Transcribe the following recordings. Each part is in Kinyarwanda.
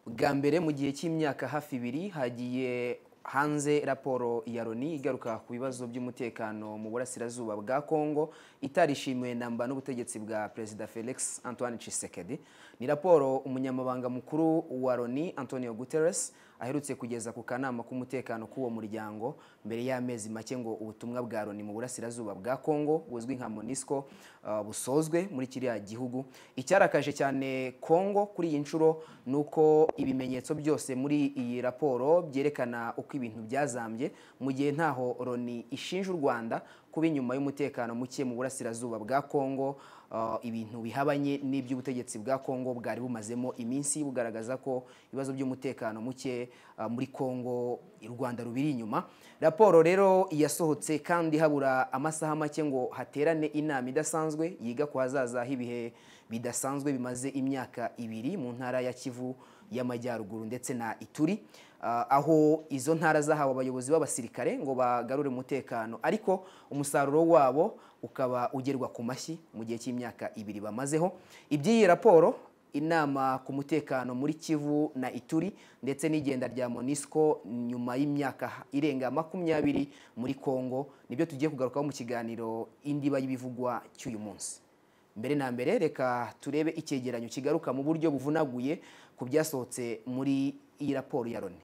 bwa mbere mu gihe cy'imyaka hafi ibiri hagiye hanze raporo ya loni igaruka ku bibazo by'umutekano mu burasirazuba bwa congo itarishimiwe namba n'ubutegetsi bwa perezida felix antoine Tshisekedi ni raporo umunyamabanga mukuru wa loni antonio guterres aherutse kugeza ku kanama k'umutekano k'uwo muryango mbere y'amezi make ngo ubutumwa bwa loni mu burasirazuba bwa congo buzwi nka monisco uh, busozwe muri kiriya gihugu icyarakaje cyane congo kuri iyi nshuro ni uko ibimenyetso byose muri iyi raporo byerekana uko ibintu byazambye mu gihe ntaho loni ishinja u rwanda kuba inyuma y'umutekano muke mu burasirazuba bwa congo ibintu bihabanye n'iby'ubutegetsi bwa congo bwari bumazemo iminsi bugaragaza ko ibibazo by'umutekano muke muri congo u rwanda rubiri inyuma raporo rero yasohotse kandi habura amasaha make ngo haterane inama idasanzwe yiga ku hazaza h'ibihe bidasanzwe bimaze imyaka ibiri mu ntara ya kivu y'amajyaruguru ndetse na ituri aho izo ntara zahawe abayobozi b'abasirikare ngo bagarure umutekano ariko umusaruro wabo ukaba ugerwa ku mashyi mu gihe cy'imyaka ibiri bamazeho iby'iyi raporo inama ku mutekano muri kivu na ituri ndetse n'igenda rya monisco nyuma y'imyaka irenga makumyabiri muri congo nibyo tugiye kugarukaho mu kiganiro indiba y'ibivugwa cy'uyu munsi mbere na mbere reka turebe icyegeranyo kigaruka mu buryo buvunaguye ku byasohotse muri iyi raporo ya loni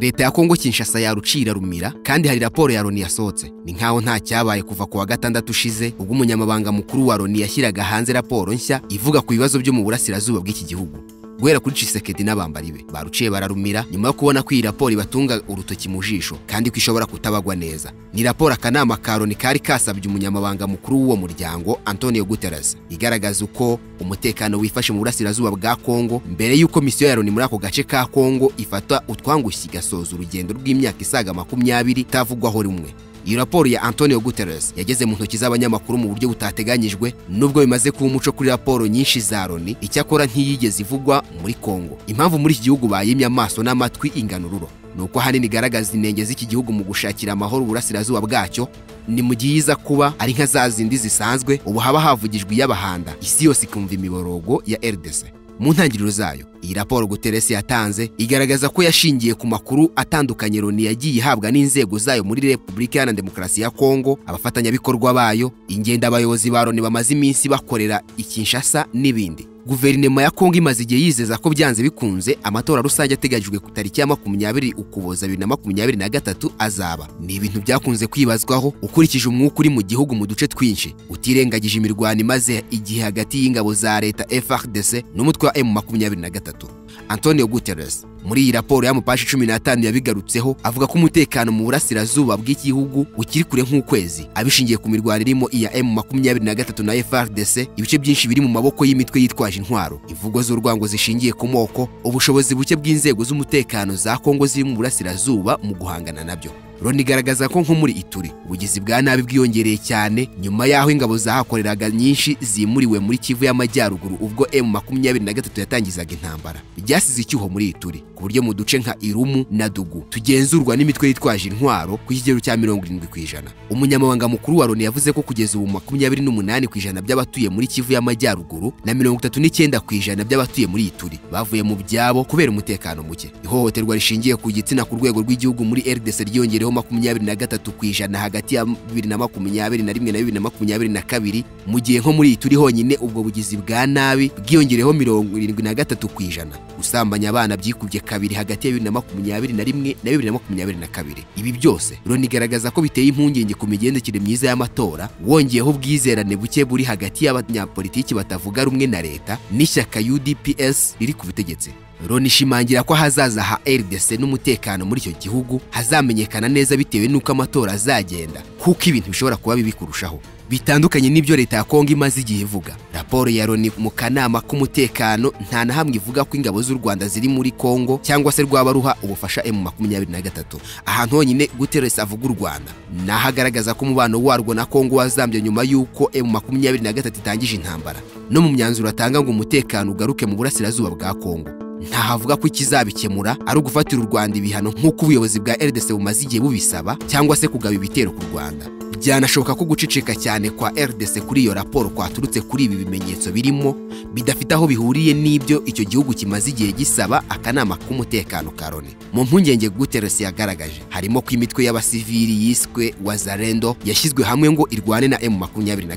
leta ya kongo kinshasa yarucira rumira kandi hari raporo ya loni yasohotse ni nkaho nta cyabaye kuva ku wa gatandatu ushize ubwo umunyamabanga mukuru wa loni yashyiraga hanze raporo nshya ivuga ku bibazo byo mu burasirazuba bw'iki gihugu guhera kuri Tshisekedi n'abambari be baruciye bararumira nyuma yo kubona ko iyi raporo ibatunga urutoki mu jisho kandi ko ishobora kutabagwa neza ni raporo akanama ka loni kari kasabye umunyamabanga mukuru w'uwo muryango antonio guterres igaragaza uko umutekano wifashe mu burasirazuba bwa kongo mbere y'uko misiyo ya loni muri ako gace ka kongo ifata utwangushyi igasoza urugendo rw'imyaka isaga makumyabiri itavugwaho rumwe iyo raporo ya antonio guterres yageze mu ntoki z'abanyamakuru mu buryo butateganyijwe nubwo bimaze kuba umuco kuri raporo nyinshi za loni icyakora ntiyigeze ivugwa muri kongo impamvu muri iki gihugu bayimye amaso n'amatwi inganururo ni uko ahanini igaragaza inenge z'iki gihugu mu gushakira amahoro uburasirazuba bwacyo ni mu gihe iza kuba ari nka za zindi zisanzwe ubu haba havugijwe iy'abahanda isi yose ikumva imiborogo ya rdc mu ntangiriro zayo iyi raporo guteresi yatanze igaragaza ko yashingiye ku makuru atandukanye loni yagiye ihabwa n'inzego zayo muri repubulika iharanira demokarasi ya kongo abafatanyabikorwa bayo ingendo abayobozi ba loni bamaze iminsi bakorera ikinshasa n'ibindi guverinoma ya kongo imaze igihe yizeza ko byanze bikunze amatora rusange ateganyijwe ku tariki ya makumyabiri ukuboza bibiri na makumyabiri na gatatu azaba ni ibintu byakunze kwibazwaho ukurikije umwuka uri mu gihugu mu duce twinshi utirengagije imirwano imaze igihe hagati y'ingabo za leta frdc n'umutwe wa m makumyabiri na gatatu antonio guterres muri iyi raporo y'amapashi cumi n'atanu yabigarutseho avuga ko umutekano mu burasirazuba bw'igihugu ukiri kure nk'ukwezi abishingiye ku mirwano irimo iya m makumyabiri na gatatu na frdc ibice byinshi biri mu maboko y'imitwe yitwaje intwaro imvugo z'urwango zishingiye ku moko ubushobozi buke bw'inzego z'umutekano za kongo ziri mu burasirazuba mu guhangana nabyo loni igaragaza ko nko muri ituri ubugizi bwa nabi bwiyongereye cyane nyuma y'aho ingabo zahakoreraga nyinshi zimuriwe muri kivu y'amajyaruguru ubwo emu makumyabiri na gatatu yatangizaga intambara byasize icyuho muri ituri ku buryo mu duce nka irumu na dugu tugenzurwa n'imitwe yitwaje intwaro ku kigero cya mirongo irindwi ku ijana umunyamabanga mukuru wa loni yavuze ko kugeza ubu makumyabiri n'umunani ku ijana by'abatuye muri kivu y'amajyaruguru na mirongo itatu n'icyenda ku ijana by'abatuye muri ituri bavuye mu byabo kubera umutekano muke ihohoterwa rishingiye ku gitsina ku rwego rw'igihugu muri rdc ryiyongerewe makumyabiri na gatatu ku ijana hagati ya bibiri na makumyabiri na rimwe na bibiri na makumyabiri na kabiri mu gihe nko muri ituri honyine ubwo bugizi bwa nabi bwiyongereyeho mirongo irindwi na gatatu ku ijana gusambanya abana byikubye kabiri hagati ya bibiri na makumyabiri na rimwe na bibiri na makumyabiri na kabiri ibi byose loni igaragaza ko biteye impungenge ku migendekere myiza y'amatora wongeyeho ubwizerane buke buri hagati y'abanyapolitiki batavuga rumwe na leta n'ishyaka udps riri ku butegetsi loni ishimangira ko ahazaza ha rdc n'umutekano muri icyo gihugu hazamenyekana neza bitewe n'uko amatora azagenda kuko ibintu bishobora kuba bibi kurushaho bitandukanye n'ibyo leta ya kongo imaze igihe ivuga raporo ya loni mu kanama k'umutekano nta na hamwe ivuga ko ingabo z'u rwanda ziri muri kongo cyangwa se rwaba ruha ubufasha emu makumyabiri na gatatu ahantu honyine guteresi avuga u rwanda ni aho agaragaza ko umubano warwo na kongo wazambye nyuma y'uko emu makumyabiri na gatatu itangije intambara no mu myanzuro atanga ngo umutekano ugaruke mu burasirazuba bwa kongo ntahavuga ko ikizabikemura ari ugufatira u rwanda ibihano nk'uko ubuyobozi bwa rdc bumaze igihe bubisaba cyangwa se kugaba ibitero ku rwanda byanashoboka ko guceceka cyane kwa RDC kuri iyo raporo kwaturutse kuri ibi bimenyetso birimo bidafite aho bihuriye n'ibyo icyo gihugu kimaze igihe gisaba akanama k'umutekano ka Loni mu mpungenge Guterres yagaragaje harimo ko imitwe y'abasivili yiswe Wazalendo yashyizwe hamwe ngo irwane na M23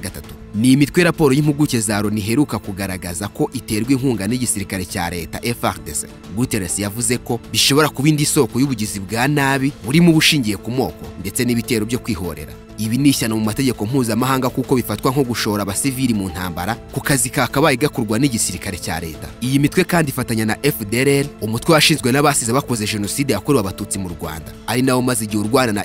ni imitwe raporo y'impuguke za Loni iheruka kugaragaza ko iterwa inkunga n'igisirikare cya leta FARDC Guterres yavuze ko bishobora kuba indi soko y'ubugizi bwa nabi burimo ubushingiye ku moko ndetse n'ibitero byo kwihorera ibi ni ishyano mu mategeko mpuzamahanga kuko bifatwa nko gushora abasivili mu ntambara ku kazi kakabaye gakorwa n'igisirikare cya leta iyi mitwe kandi ifatanya na FDLR umutwe washinzwe n'abasize bakoze jenoside yakorewe abatutsi mu Rwanda ari nawo maze igihe urwana na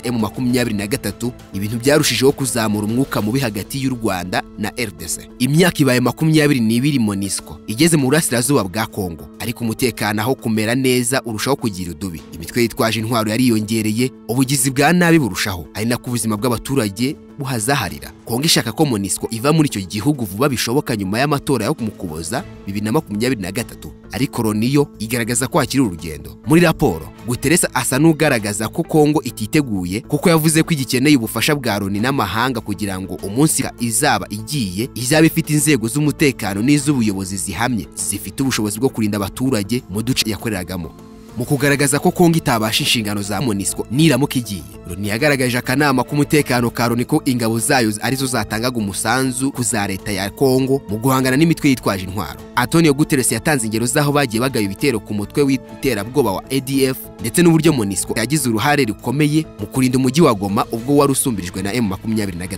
M23 ibintu byarushijeho kuzamura umwuka mubi hagati y'u Rwanda na RDC imyaka ibaye makumyabiri n'ibiri MONUSCO igeze mu burasirazuba bwa Kongo ariko umutekano aho kumera neza urushaho kugira udubi imitwe yitwaje intwaro yariyongereye ubugizi bwa nabi burushaho ari nako ubuzima bw'abaturage abaturage buhazaharira kongo ishaka ko monisco iva muri icyo gihugu vuba bishoboka nyuma y'amatora yo kumukuboza bibiri na makumyabiri na gatatu ariko loni yo igaragaza ko hakiri urugendo muri raporo guteresa asa n'ugaragaza ko kongo ititeguye kuko yavuze ko igikeneye ubufasha bwa loni n'amahanga kugira ngo umunsi izaba igiye izaba ifite inzego z'umutekano n'iz'ubuyobozi zihamye zifite ubushobozi bwo kurinda abaturage mu duce yakoreragamo mu kugaragaza ko Kongo itabasha inshingano za MONUSCO niramuka igiye Loni yagaragaje akanama k'umutekano ka Loni ko ingabo zayo arizo zatangaga umusanzu ku za leta ya Kongo mu guhangana n'imitwe yitwaje intwaro Antonio Guterres yatanze ingero z'aho bagiye bagaya ibitero ku mutwe w'iterabwoba wa ADF ndetse n'uburyo MONUSCO yagize uruhare rukomeye mu kurinda umujyi wa Goma ubwo wari usumbirijwe na M23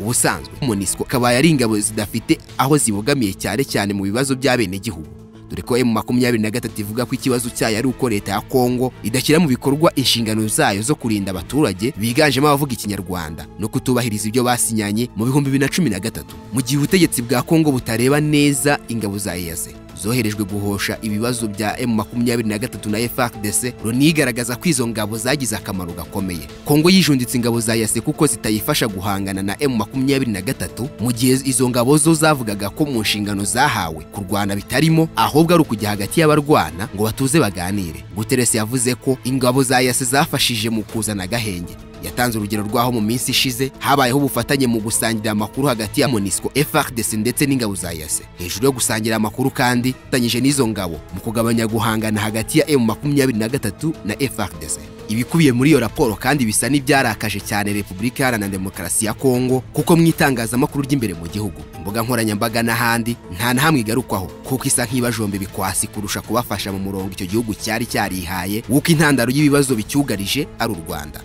ubusanzwe MONUSCO kabaye ari ingabo zidafite aho zibogamiye cyane cyane mu bibazo by'abenegihugu dore ko M23 ivuga ko ikibazo cyayo ari uko leta ya Kongo idashyira mu bikorwa inshingano zayo zo kurinda abaturage biganjemo abavuga ikinyarwanda no kutubahiriza ibyo basinyanye mu bihumbi bibiri na cumi na gatatu mu gihe ubutegetsi bwa Kongo butareba neza ingabo za EAC zoherejwe guhosha ibibazo bya M23 na FARDC Loni igaragaza ko izo ngabo zagize akamaro gakomeye Kongo yijunditse ingabo za EAC kuko zitayifasha guhangana na M23 mu gihe izo ngabo zo zavugaga ko mu nshingano zahawe kurwana bitarimo ahubwo ari ukujya hagati y'abarwana ngo batuze baganire Guterres yavuze ko ingabo za EAC zafashije mu kuzana agahenge yatanze urugero rw'aho mu minsi ishize habayeho ubufatanye mu gusangira amakuru hagati ya MONUSCO FARDC ndetse n'ingabo za EAC hejuru yo gusangira amakuru kandi tanyije n'izo ngabo mu kugabanya guhangana hagati ya M23 na FARDC ibikubiye muri iyo raporo kandi bisa n'ibyarakaje cyane Repubulika Iharanira Demokarasi ya Kongo kuko mu itangazamakuru ry'imbere mu gihugu imbuga nkoranyambaga n'ahandi nta na hamwe igarukwaho kuko isa nk'ibajombe bikwasi kurusha kubafasha mu murongo icyo gihugu cyari cyarihaye w'uko intandaro y'ibibazo bicyugarije ari u Rwanda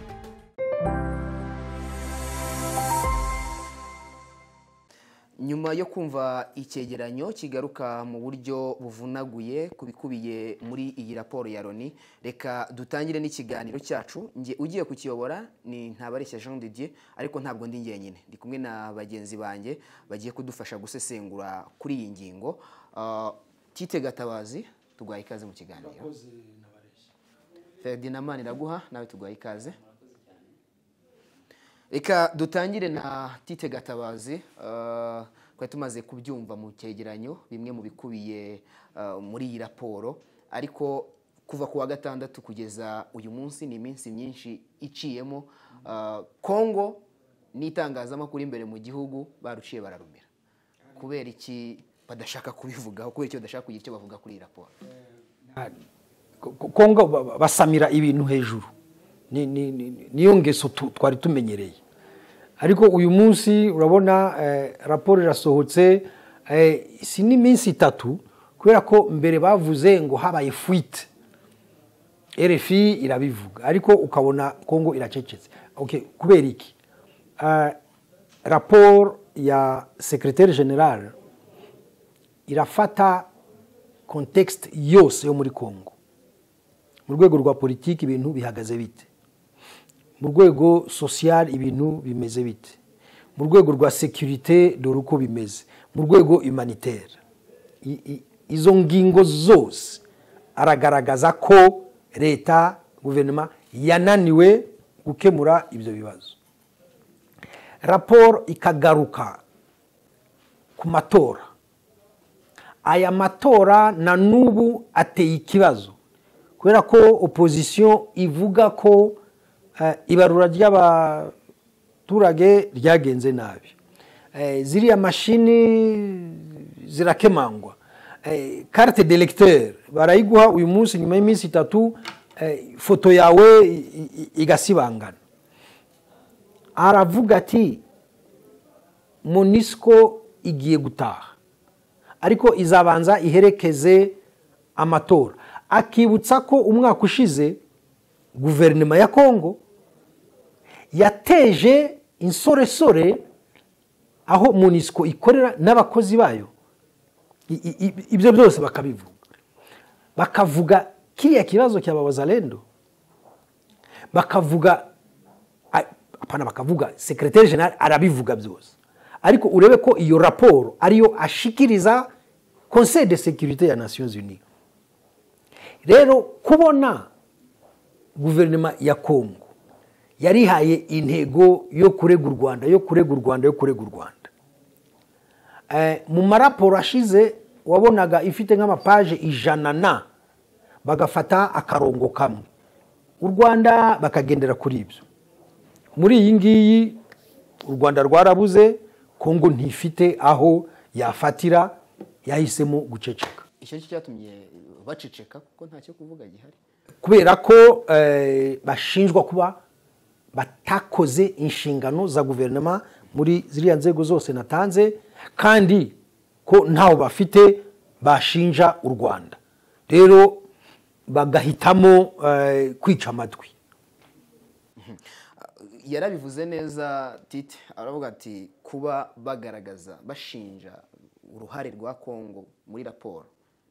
nyuma yo kumva icyegeranyo kigaruka mu buryo buvunaguye ku bikubiye muri iyi raporo ya loni reka dutangire n'ikiganiro cyacu njye ugiye kukiyobora ni ntabareshya jean didier ariko ntabwo ndi njyenyine ndi kumwe na bagenzi banjye bagiye kudufasha gusesengura kuri iyi ngingo tite gatabazi tuguhaye ikaze mu kiganiro ferdinand maniraguha nawe tuguhaye ikaze reka dutangire na tite gatabazi twari tumaze kubyumva mu cyegeranyo bimwe mu bikubiye muri iyi raporo ariko kuva ku wa gatandatu kugeza uyu munsi ni iminsi myinshi iciyemo kongo n'itangazamakuru imbere mu gihugu baruciye bararumira kubera iki badashaka kubivugaho kubera icyo badashaka kugira icyo bavuga kuri iyi raporo kongo basamira ibintu hejuru niyo ngeso twari tumenyereye ariko uyu munsi urabona raporo irasohotse si n'iminsi itatu kubera ko mbere bavuze ngo habaye fuite RFI irabivuga ariko ukabona kongo iracecetse kubera iki raporo ya sekiroteri generale irafata kontekisite yose yo muri kongo mu rwego rwa politiki ibintu bihagaze bite mu rwego sosiyal ibintu bimeze bite mu rwego rwa sekirite dore uko bimeze mu rwego humanitaire izo ngingo zose aragaragaza ko leta guverinoma yananiwe gukemura ibyo bibazo raporo ikagaruka ku matora aya matora na n'ubu ateye ikibazo kubera ko opozisiyo ivuga ko ibarura abaturage ryagenze nabi Eh, ziriya mashini zirakemangwa Eh, carte d'electeur barayiguha uyu munsi nyuma y'iminsi itatu eh, ifoto yawe i- i- igasibangana aravuga ati monisiko igiye gutaha ariko izabanza iherekeze amatora akibutsa ko umwaka ushize guverinoma ya kongo yateje insoresore aho monisiko ikorera n'abakozi bayo I- i- i- ibyo byose bakabivuga bakavuga kiriya kibazo cyababaza rendo bakavuga a- apana bakavuga sekreteri jenali arabivuga byose ariko urebe ko iyo raporo ariyo ashikiriza conseil de sécurité ya nations unies rero kubona guverinoma ya kongo yarihaye intego yo kurega u rwanda yo kurega u rwanda yo kurega u rwanda Eh, mu maraporo ashize wabonaga ifite nk'amapaje ijana na bagafata akarongo kamwe u rwanda bakagendera kuri ibyo muri iyi ngiyi u rwanda rwarabuze kongo ntifite aho yafatira yahisemo guceceka icyo cyo cyatumye baceceka kuko nta cyo kuvuga gihari kubera ko eh, bashinjwa kuba batakoze inshingano za guverinoma muri ziriya nzego zose natanze kandi ko ntawo bafite bashinja u rwanda rero bagahitamo eh, kwica amatwi yarabivuze neza tite aravuga ati kuba bagaragaza bashinja uruhare rwa kongo muri raporo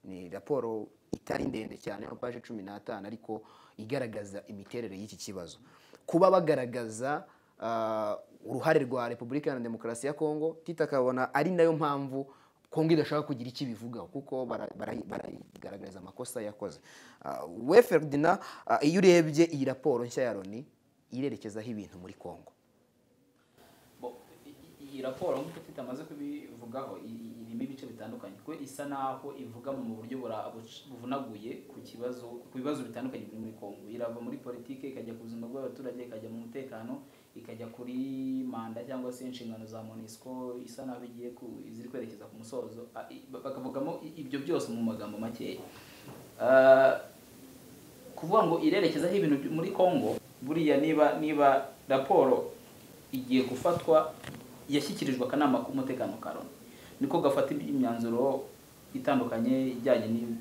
ni raporo itari ndende cyane nka paje cumi n'atanu ariko igaragaza imiterere y'iki kibazo kuba bagaragaza ah, uruhare rwa repubulika iharanira demokarasi ya kongo tite akabona ari nayo mpamvu kongo idashaka kugira icyo ibivugaho kuko bara- bara- barayigaragariza amakosa yakoze Ah, we feridina iyo urebye iyi raporo nshya ya loni irerekezaho ibintu muri kongo Bo, i- i- iyi raporo nk'uko Tito amaze kubivugaho i- i- irimo ibice bitandukanye kuko isa naho ivuga mu buryo bura- buc- buvunaguye ku kibazo ku bibazo bitandukanye biri muri kongo irava muri politiki ikajya ku buzima bw'abaturage ikajya mu mutekano ikajya kuri manda cyangwa se inshingano za monisco isa naho igiye ku- ziri kwerekeza ku musozo Ah, i- ba- bakavugamo i- ibyo byose mu magambo makeya Ah, kuvuga ngo irerekezaho ibintu byo- muri Congo buriya niba niba raporo igiye gufatwa yashyikirijwe akanama k'umutekano ka Loni niko gafata imyanzuro itandukanye ijyanye n'ibi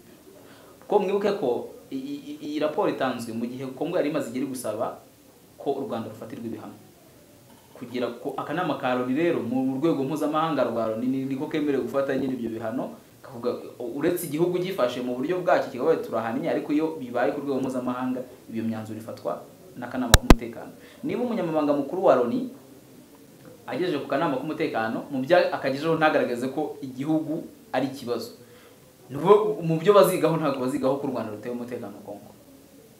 kuko mwibuke ko i- i- i- iyi raporo itanzwe mu gihe Congo yari imaze igihe iri gusaba ko u Rwanda rufatirwa ibihano kugira ko akanama ka Loni rero mu rwego mpuzamahanga rwa Loni ni- niko kemerewe gufata nyine ibyo bihano kavuga uretse igihugu gifashe mu buryo bwacyo kikabaye turahanye ariko iyo bibaye ku rwego mpuzamahanga iyo myanzuro ifatwa n'akanama k'umutekano niba umunyamabanga mukuru wa Loni agejeje ku kanama k'umutekano mu bya akagejejeho ntagaragaze ko igihugu ari ikibazo Nubo- mu byo bazigaho ntabwo bazigaho ko u rwanda rutewe umutekano wa kongo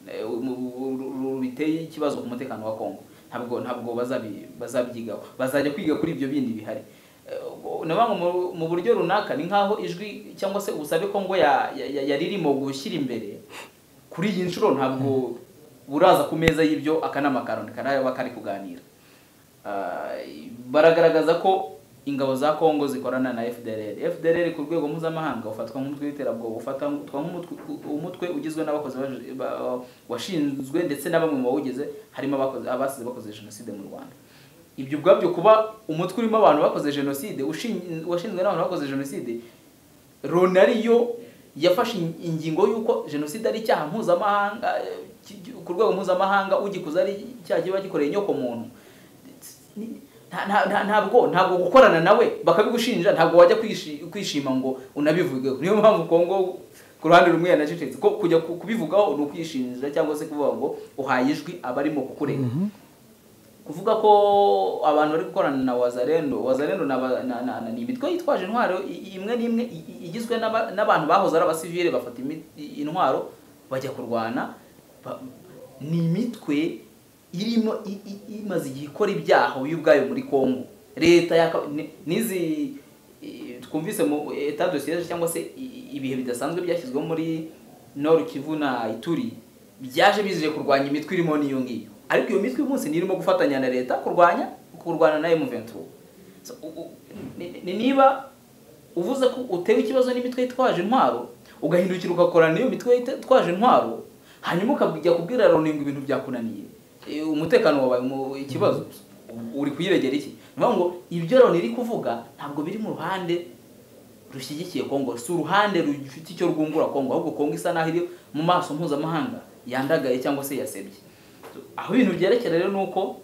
Eh, mu- mu- ru- ru- biteye ikibazo ku mutekano wa kongo ntabwo ntabwo bazabi- bazabyigaho bazajya kwiga kuri ibyo bindi bihari Eh, ubwo na bamwe mu- mu buryo runaka ni nk'aho ijwi cyangwa se ubusabe kongo ya- ya- ya- yari irimo gushyira imbere kuri iyi nshuro ntabwo buraza ku meza y'ibyo akanama ka Loni karaba kari kuganira Ah, baragaragaza ko ingabo za Kongo zikorana na FDLR FDLR ku rwego mpuzamahanga ufatwa nk'umutwe w'iterabwoba ufatwa nk'umutwe umutwe ugizwe n'abakozi baje- ba- washinzwe ndetse na bamwe mu bawugize harimo abakoze abasize bakoze jenoside mu Rwanda ibyo ubwabyo kuba umutwe urimo abantu bakoze jenoside ushin- washinzwe n'abantu bakoze jenoside Loni ariyo yafashe in- ingingo y'uko jenoside ari icyaha mpuzamahanga eh, ki- ki- ku rwego mpuzamahanga ugikoze ari icyaha kiba gikoreye inyoko muntu Ni- nta- nta- nta- ntabwo ntabwo gukorana nawe bakabigushinja ntabwo wajya kwishi- kwishima ngo unabivugeho niyo mpamvu kongo ku ruhande rumwe yanacecetse ko kujya ku- kubivugaho ni ukwishingiriza cyangwa se kuvuga ngo uhaye ijwi abarimo kukurega kuvuga ko abantu bari gukorana na wazarendo wazarendo na, ba- na, na, na ni imitwe yitwaje intwaro i- i- imwe n'imwe i- i- igizwe n'aba- n'abantu bahoze ari abasivile bafata imi- i- intwaro bajya kurwana ba- ni imitwe irimo i- i- imaze igihe ikora ibyaha yo ubwayo muri Kongo leta ya nizi i- twumvise mu etat de siège cyangwa se i- ibihe bidasanzwe byashyizweho muri Nord Kivu na Ituri byaje bizeye kurwanya imitwe irimo n'iyo ngiyo ariko iyo mitwe uyu munsi nirimo gufatanya na leta kurwanya kurwana na M23 So, u- u- ni- ni- niba uvuze ko utewe ikibazo n'imitwe yitwaje intwaro ugahindukira ugakorana n'iyo mitwe yitwaje intwaro hanyuma ukajya kubwira Loni ngo ibintu byakunaniye Eh, umutekano wabaye mu- ikibazo uri kuyiregera iki Ni ukuvuga ngo ibyo Loni iri kuvuga ntabwo biri mu ruhande rushyigikiye Kongo si uruhande rufite icyo rwungura Kongo ahubwo Kongo isa naho iri mu maso mpuzamahanga yandagaye cyangwa se yasebye aho ibintu byerekera rero ni uko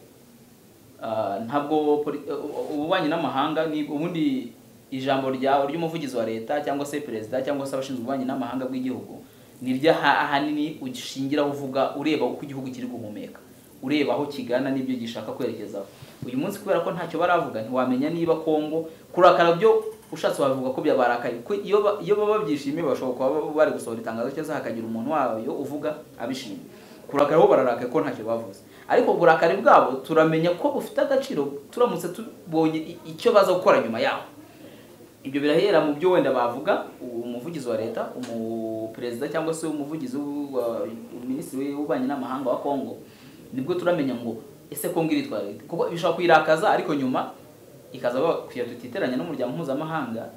ah, ntabwo poli- u- ububanyi n'amahanga ni ubundi ijambo rya ry'umuvugizi wa leta cyangwa se perezida cyangwa se abashinzwe ububanyi n'amahanga bw'igihugu ni ryo aha- ahanini ushingiraho uvuga ureba uko igihugu kiri guhumeka ureba aho kigana n'ibyo gishaka kwerekezaho uyu munsi kubera ko ntacyo baravuga ntiwamenya niba kongo kurakara byo ushatse wabivuga ko byabarakaye ko iyo ba- iyo baba babyishimiye bashobora kuba ba- bari gusohora itangazo cyangwa hakagira umuntu wayo uvuga abishimiye kurakara bo bararakaye ko ntacyo bavuze ariko uburakari bwabo turamenya ko bufite agaciro turamutse tubonye i- icyo baza gukora nyuma yaho ibyo birahera mu byo wenda bavuga umuvugizi wa leta umuperezida cyangwa se umuvugizi wa minisitiri w'ububanyi n'amahanga wa kongo nibwo turamenya ngo ese kongo iritwara ite kuko bishobora kuyirakaza ariko nyuma ikaza bakwiye tutiteranya n'umuryango mpuzamahanga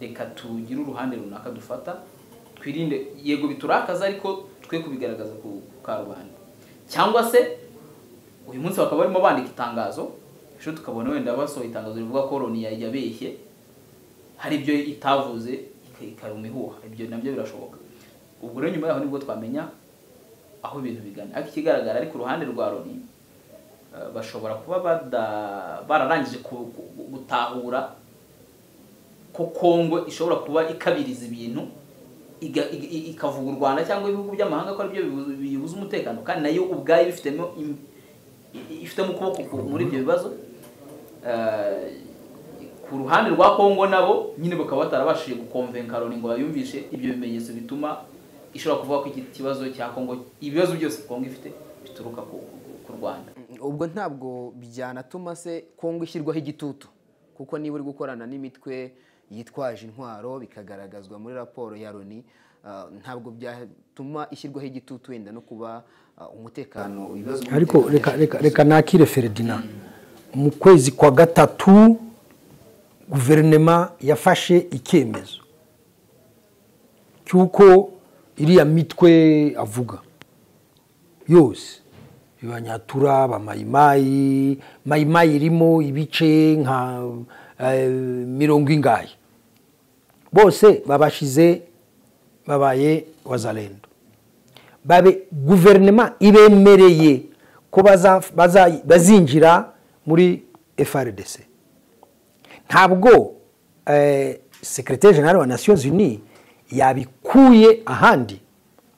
reka tugire uruhande runaka dufata twirinde yego biturakaza ariko twe kubigaragaza ku ku karubanda cyangwa se uyu munsi bakaba barimo bandika itangazo ejo tukabona wenda basohoye itangazo rivuga ko loni yari yabeshye hari ibyo itavuze ika- ikaruma ihuha ibyo nabyo birashoboka ubwo rero nyuma yaho nibwo twamenya aho ibintu bigana ariko ikigaragara ariko uruhande rwa loni eh, bashobora kuba bada- bararangije ku- ku- gutahura ko kongo ishobora kuba ikabiriza ibintu iga- i- i- ikavuga u rwanda cyangwa ibihugu by'amahanga ko aribyo bibu- biyibuza umutekano kandi nayo ubwayo ibifitemo im- i- ifitemo ukuboko ku- muri ibyo bibazo Eh, ku ruhande rwa kongo nabo nyine bakaba batarabashije gukomvenka loni ngo bayumvishe ibyo bimenyetso bituma ishobora kuvuga ko iki kibazo cya kongo ibibazo byose kongo ifite bituruka ku, ku- ku rwanda ubwo ntabwo byanatuma se kongo ishyirwaho igitutu kuko niba uri gukorana n'imitwe yitwaje intwaro bikagaragazwa muri raporo ya loni ah, ntabwo byatuma ishyirwaho igitutu wenda no kuba ah, umutekano ibibazo ariko reka reka reka nakire feredina mu kwezi kwa gatatu guverinema yafashe icyemezo cy'uko iriya mitwe avuga yose abanyatura bamayimayi mayimayi irimo ibice nka eh, mirongo ingahe bose babashize babaye wazalendo babe guverinoma ibemereye ko baza- baza- bazinjira muri frdc ntabwo eh, secretaire general wa nations unies yabikuye ahandi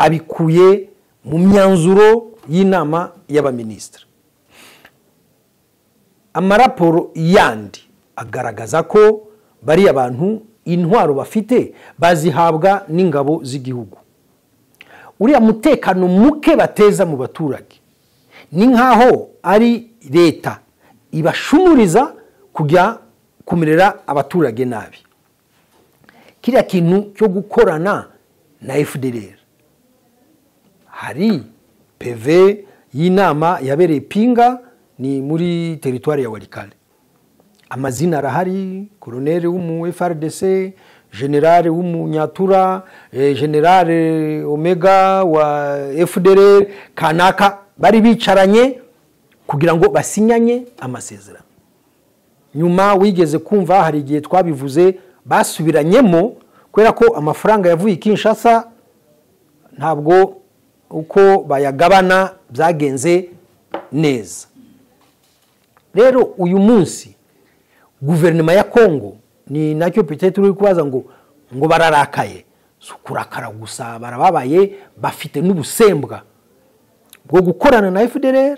abikuye mu myanzuro y'inama y'abaminisitiri amaraporo yandi agaragaza ko bariya bantu intwaro bafite bazihabwa n'ingabo z'igihugu uriya mutekano muke bateza mu baturage ni nk'aho ari leta ibashumuriza kujya kumerera abaturage nabi kiriya kintu cyo gukorana na fdr hari pv y'inama yabereye pinga ni muri teritwari ya warikare amazina arahari koroneri w'umu frdc generale w'umunyatura eh, generale omega wa fdr kanaka bari bicaranye kugira ngo basinyanye amasezerano nyuma wigeze kumva hari igihe twabivuze basubiranyemo kubera ko amafaranga yavuye i kinshasa ntabwo uko bayagabana byagenze neza rero uyu munsi guverinoma ya kongo ni nacyo petete uri kubaza ngo ngo bararakaye si ukurakara gusa barababaye bafite n'ubusembwa bwo gukorana na fdr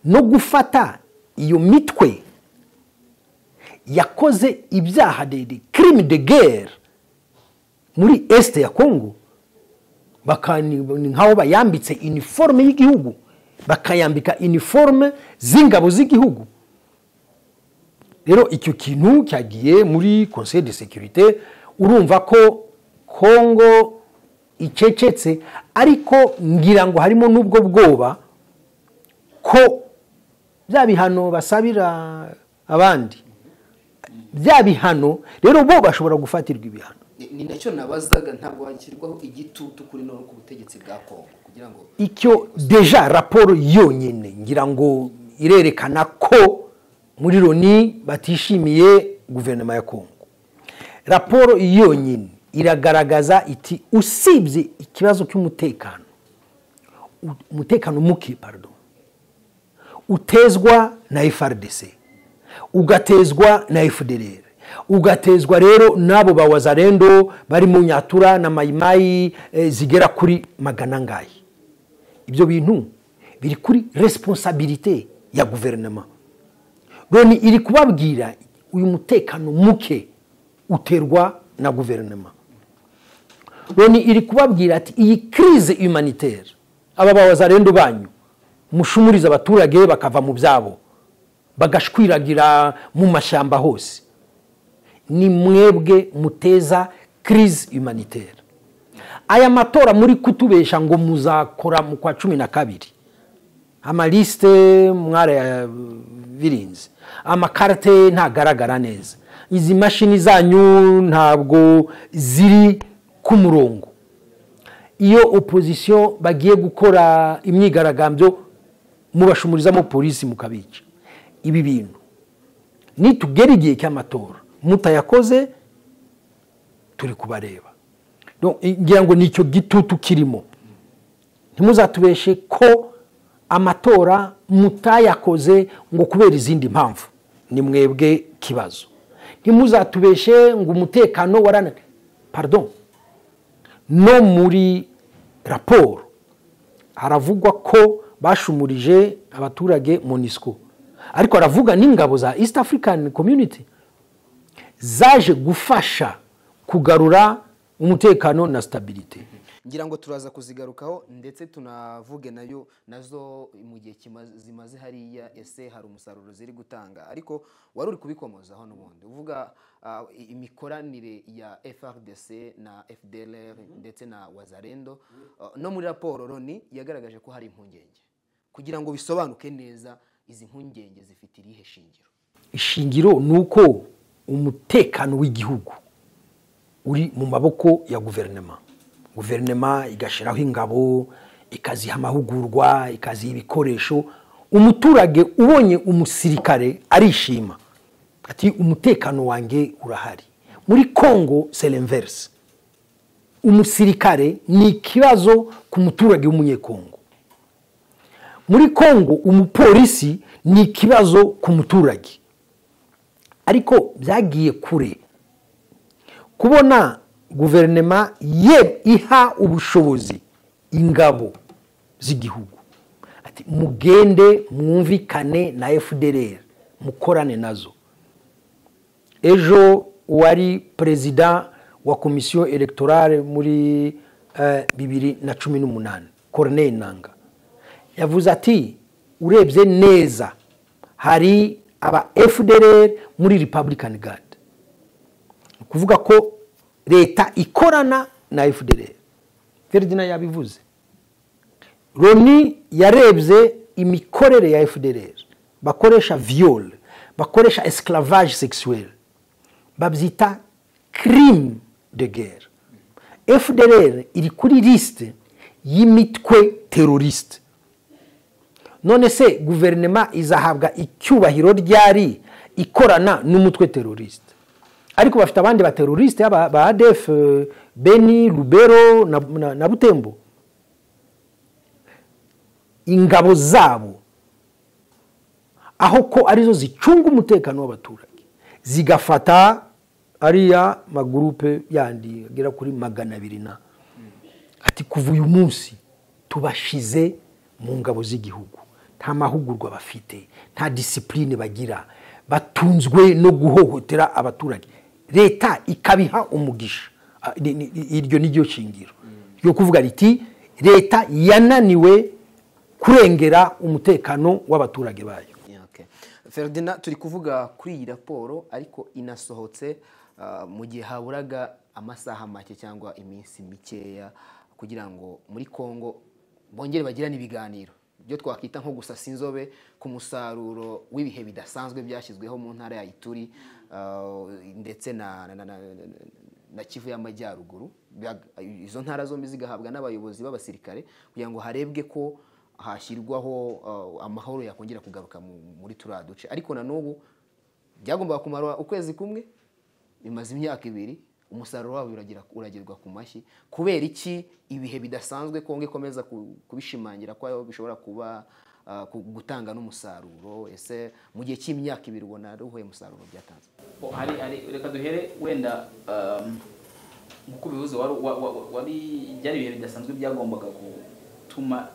no gufata iyo mitwe yakoze ibyaha dede kirimi de gere muri esite ya kongo baka- ni ni nk'aho bayambitse iniforume y'igihugu bakayambika iniforume z'ingabo z'igihugu rero icyo kintu cyagiye muri conseil de sécurité urumva ko kongo icecetse ariko ngira ngo harimo n'ubwo bwoba ko bya bihano basabira abandi bya bihano rero bo bashobora gufatirwa ibihano ni nacyo nabazaga ntabwo hashyirwaho igitutu kuri no ku butegetsi bwa kongo kugira ngo icyo deja raporo yonyine ngira ngo irerekana ko muri loni batishimiye guverinoma ya kongo raporo yonyine iragaragaza iti usibye ikibazo cy'umutekano u- umutekano muke pardon utezwa na FRDC ugatezwa na FDLR ugatezwa rero n'abo ba wazarendo bari mu nyatura na mayimayi eh, zigera kuri magana angahe ibyo bintu biri kuri responsabilite ya guverinoma loni iri kubabwira uyu mutekano muke uterwa na guverinoma loni iri kubabwira ati iyi crise humanitaire aba bawazarendo banyu mushumurize abaturage bakava mu byabo bagashwiragira mu mashyamba hose ni mwebwe muteza crise humanitaire aya matora muri kutubesha ngo muzakora mu kwa cumi na kabiri amalisite mwarayabirinze amakarite ntagaragara neza izi mashini zanyu ntabwo ziri ku murongo iyo opozisiyo bagiye gukora imyigaragambyo mubashumurizamo polisi mukabica ibi bintu nitugera igihe cy'amatora mutayakoze turi kubareba Donc, ngira ngo nicyo gitutu kirimo ntimuzatubeshe ko amatora mutayakoze ngo kubera izindi mpamvu ni mwebwe kibazo ntimuzatubeshe ngo umutekano warana pardon no muri raporo haravugwa ko bashumurije abaturage monisco ariko haravuga n'ingabo za east african community zaje gufasha kugarura umutekano na stabilite ngira ngo turaza kuzigarukaho ndetse tunavuge nayo nazo mu gihe kima- zimaze hariya ese hari umusaruro ziri gutanga ariko wari uri kubikomozaho n'ubundi uvuga ah, i- imikoranire ya frdc na fdlr ndetse na wazarendo Ah, no muri raporo loni yagaragaje ko hari impungenge kugira ngo bisobanuke neza izi mpungenge zifite irihe shingiro ishingiro ni uko umutekano w'igihugu uri mu maboko ya guverinoma guverinoma igashyiraho ingabo ikaziha amahugurwa ikaziha ibikoresho umuturage ubonye umusirikare arishima ati umutekano wanjye urahari muri congo serenverse umusirikare ni ikibazo ku muturage w'umunyekongo muri congo umupolisi ni ikibazo ku muturage ariko byagiye kure kubona guverinoma ye iha ubushobozi ingabo z'igihugu ati mugende mwumvikane na fdr mukorane nazo ejo uwari perezida wa komisiyo electorale muri eh, bibiri na cumi n'umunani corneille nanga yavuze ati urebye neza hari aba fdr muri republican guard ni ukuvuga ko leta ikorana na fdr ferdinand yabivuze loni yarebye imikorere ya fdr bakoresha viol bakoresha esclavage sexuel babyita crime de guerre fdr iri kuri lisite y'imitwe teroriste none se guverinoma izahabwa icyubahiro ryari ikorana n'umutwe teroriste ariko bafite abandi bateroriste ba ba adf eh, beni rubero na, na, na butembo ingabo zabo aho ko arizo zicunga umutekano w'abaturage zigafata ariya magurupe yandi agera kuri magana abiri na ati kuva uyu munsi tubashize mu ngabo z'igihugu nta mahugurwa bafite nta disipurine bagira batunzwe no guhohotera abaturage leta ikabiha umugisha Ah, ni- ni- ni- iryo ni ryo shingiro ryo kuvuga riti leta yananiwe kurengera umutekano w'abaturage bayo Yeah, okay. ferdinand turi kuvuga kuri iyi raporo ariko inasohotse ah, mu gihe haburaga amasaha make cyangwa iminsi mikeya kugira ngo muri congo bongere bagirane ibiganiro ibyo twakwita nko gusasa inzobe ku musaruro w'ibihe bidasanzwe byashyizweho mu ntara ya ituri uh, ndetse na na- na- na- na kivu y'amajyaruguru Bya- izo ntara zombi zigahabwa n'abayobozi b'abasirikare kugira ngo harebwe ko hashyirwaho uh, amahoro yakongera kugaruka mu- muri turiya duce ariko na n'ubu byagombaga kumara ukwezi kumwe bimaze imyaka ibiri umusaruro wabo uragira- uragerwa ku mashyi kubera iki ibihe bidasanzwe kongo ikomeza ku- kubishimangira ko aho bishobora kuba ah, ku- gutanga n'umusaruro ese mu gihe cy'imyaka ibiri ubona ruhuye umusaruro byatanze Bo, hari hari reka duhere wenda um, nkuko ubivuze wari wa- wa- wari byari ibihe bidasanzwe byagombaga gutuma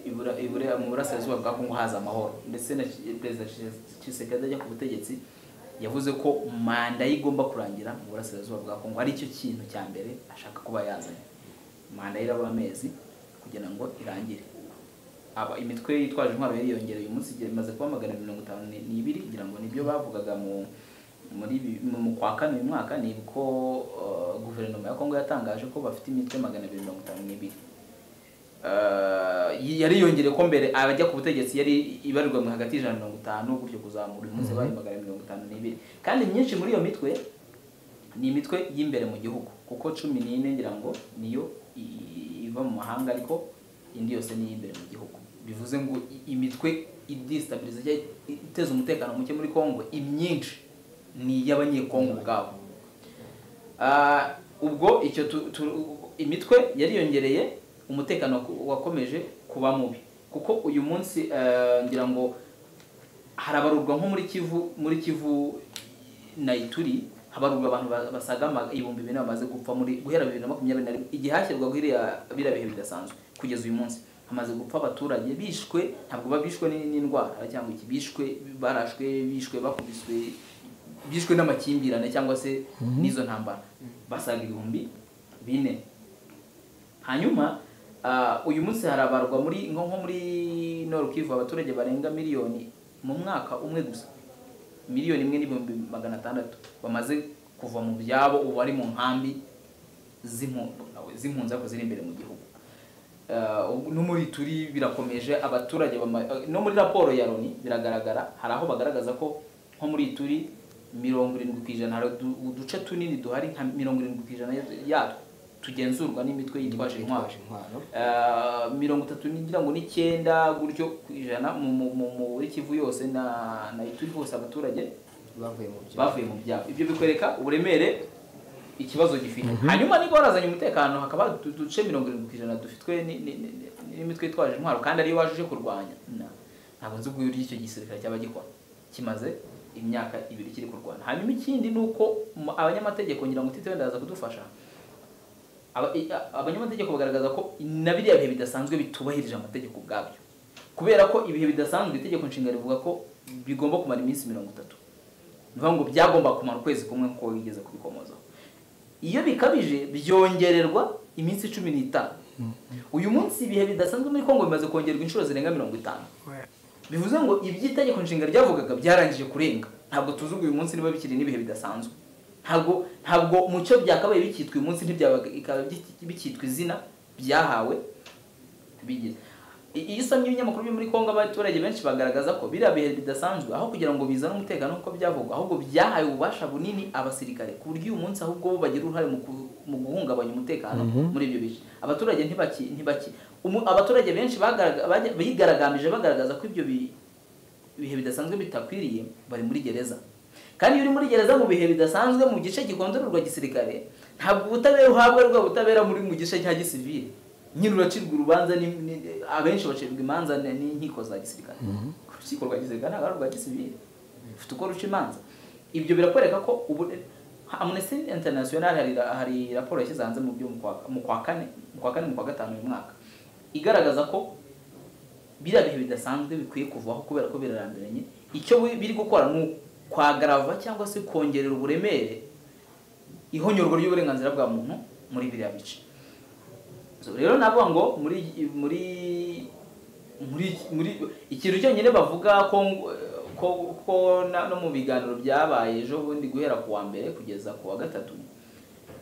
ibura- ibura- mu burasirazuba bwa kongo haza amahoro ndetse na Ki- perezida Tshisekedi ajya ku butegetsi yavuze ko manda ye igomba kurangira mu burasirazuba bwa kongo ari cyo kintu cya mbere ashaka kuba yazanye manda ye iraba amezi kugira ngo irangire aba imitwe yitwaje intwaro yari yiyongereye uyu munsi igihe imaze kuba magana abiri mirongo itanu ni- n'ibiri ngira ngo nibyo bavugaga mu muri bi- mu mu kwa kane uyu mwaka ni uko uh, guverinoma ya kongo yatangaje ko bafite imitwe magana abiri mirongo itanu n'ibiri Uh, y- yari yongereye ko mbere abajya ku butegetsi yari ibarirwa mu hagati y'ijana na mirongo itanu gutyo kuzamura uyu munsi babaye magana abiri mirongo itanu n'ibiri kandi myinshi muri iyo mitwe ni imitwe y'imbere mu gihugu kuko cumi n'ine ngira ngo niyo i- iva mu mahanga ariko indi yose ni iy'imbere mu gihugu bivuze ngo i- imitwe idistabiriza cyangwa iteza umutekano muke muri kongo imyinshi ni iy'abanyekongo ubwabo Ah, ubwo icyo tu- tu- imitwe yariyongereye umutekano ku- wakomeje kuba mubi kuko uyu munsi eh, ngira ngo harabarurwa nko muri kivu muri kivu na ituri habarurwa abantu ba- basaga ama- ibihumbi bine bamaze gupfa muri guhera bibiri na makumyabiri na rimwe igihe hashyirwaho iriya biriya bihe bidasanzwe kugeza uyu munsi hamaze gupfa abaturage bishwe ntabwo baba bishwe ni- n'indwara cyangwa iki bishwe barashwe bishwe bakubiswe bishwe n'amakimbirane cyangwa se n'izo ntambara basaga ibihumbi bine hanyuma ah, uyu munsi harabarwa muri nko nko muri Nord Kivu abaturage barenga miliyoni mu mwaka umwe gusa miliyoni imwe n'ibihumbi magana atandatu bamaze kuva mu byabo ubu bari mu nkambi z'impu- z'impunzi ariko ziri imbere mu gihugu Eh, ubu- no muri turi birakomeje abaturage bama- eh, no muri raporo ya loni biragaragara hari aho bagaragaza ko nko muri turi mirongo irindwi ku ijana hari udu- uduce tunini duhari nka mirongo irindwi ku ijana yatwo tugenzurwa n'imitwe yitwaje intwaro intwaro Eh, mirongo itatu ngira ngo n'icyenda gutyo ku ijana mu- mu- mu- mu- muri kivu yose na na ituri hose abaturage bavuye mu byo bavuye mu byabo ibyo bikwereka uburemere ikibazo gifite hanyuma niba warazanye umutekano hakaba utu- uduce mirongo irindwi ku ijana dufitwe ni- ni- ni- ni- n'imitwe yitwaje intwaro kandi ariyo waje uje kurwanya Na- ntabwo nzi ubwo icyo gisirikare cyaba gikora kimaze imyaka ibiri kiri kurwana hanyuma ikindi ni uko mu- abanyamategeko ngira ngo utite wenda yaza kudufasha Aba- i- a- abanyamategeko bagaragaza ko na biriya bihe bidasanzwe bitubahirije amategeko ubwabyo kubera ko ibihe bidasanzwe itegeko nshinga rivuga ko bigomba kumara iminsi mirongo itatu ni ukuvuga ngo byagomba kumara ukwezi kumwe kuko wigeze kubikomozaho iyo bikabije byongererwa iminsi cumi n'itanu uyu munsi ibihe bidasanzwe muri kongo bimaze kongerwa inshuro zirenga mirongo itanu bivuze ngo iby'itegeko nshinga ryavugaga byarangije kurenga ntabwo tuzi uyu munsi niba bikiri n'ibihe bidasanzwe ntabwo ntabwo mu cyo byakabaye bikitwa uyu munsi ntibyabaga bikaba biki- bikitwa izina byahawe bigize I- iyo usomye ibinyamakuru byo muri kongo abaturage benshi bagaragaza ko biriya bihe bidasanzwe aho kugira ngo bizane umutekano nk'uko byavugwa ahubwo byahaye ububasha bunini abasirikare ku buryo uyu munsi ahubwo bo bagira uruhare mu ku- mu guhungabanya umutekano muri ibyo bice abaturage ntibaki ntibaki umu- abaturage benshi bagaraga- bajya- bigaragambije bagaragaza ko ibyo bi- ibihe bidasanzwe bitakwiriye bari muri gereza kandi iyo uri muri gereza mu bihe bidasanzwe mu gice gikontororwa gisirikare ntabwo ubutabera uhabwa ari bwa butabera muri mu gice cya gisivile nyine uracirwa urubanza ni, ni, abenshi bacirwa imanza ni- n'inkiko za gisirikare urukiko rwa gisirikare ntabwo ari urwa gisivile ufite uko ruca imanza ibyo birakwereka ko ubu Amnesty International hari, ra- hari raporo yashyize hanze mu byo mu kwa- mu kwa kane mu kwa kane mu kwa gatanu uyu mwaka igaragaza ko biriya bihe bidasanzwe bikwiye kuvaho kubera ko birarambiranye icyo bi- biri gukora ni ukwagarava cyangwa se kongerera uburemere ihonyorwa ry'uburenganzira bwa muntu muri biriya bice So, rero navuga ngo muri muri muri muri ikintu cyonyine bavuga ko ko, ko na, no mu biganiro byabaye ejo bundi guhera ku wa mbere kugeza ku wa gatatu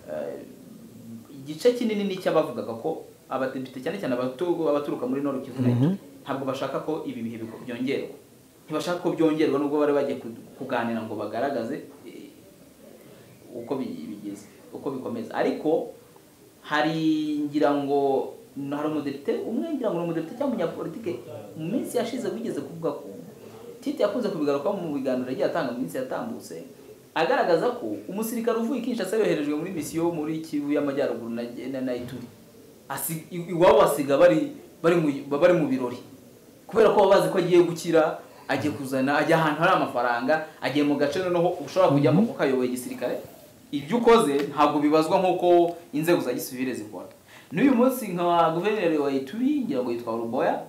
eh, igice kinini ni icy'abavugaga ko abadepite cyane cyane abatu- abaturuka muri Nord Kivu na Ituri, ntabwo bashaka ko ibi bihe biko- byongerwa ntibashaka ko byongerwa nubwo bari bagiye ku- kuganira ngo bagaragaze eh, uko bi- bigeze uko bikomeza ariko hari ngira ngo hari umudepite umwe ngira ngo ni umudepite cyangwa umunyapolitike mu minsi yashize wigeze kuvuga ko titi yakunze kubigarukaho mu biganiro yagiye atanga mu minsi yatambutse agaragaza ko umusirikare uvuye i Kinshasa yoherejwe muri misiyo muri Kivu y'Amajyaruguru na na, na Ituri Asi- i- iwabo asiga bari bari mu bari mu birori kubera ko baba bazi ko agiye gukira agiye kuzana ajya ahantu hari amafaranga agiye mu gace noneho ushobora kujyamo kuko ayoboye igisirikare ibyo ukoze ntabwo bibazwa nk'uko inzego za gisivile zikora n'uyu munsi nka guverineri wa Ituri ngira ngo yitwa Ruboya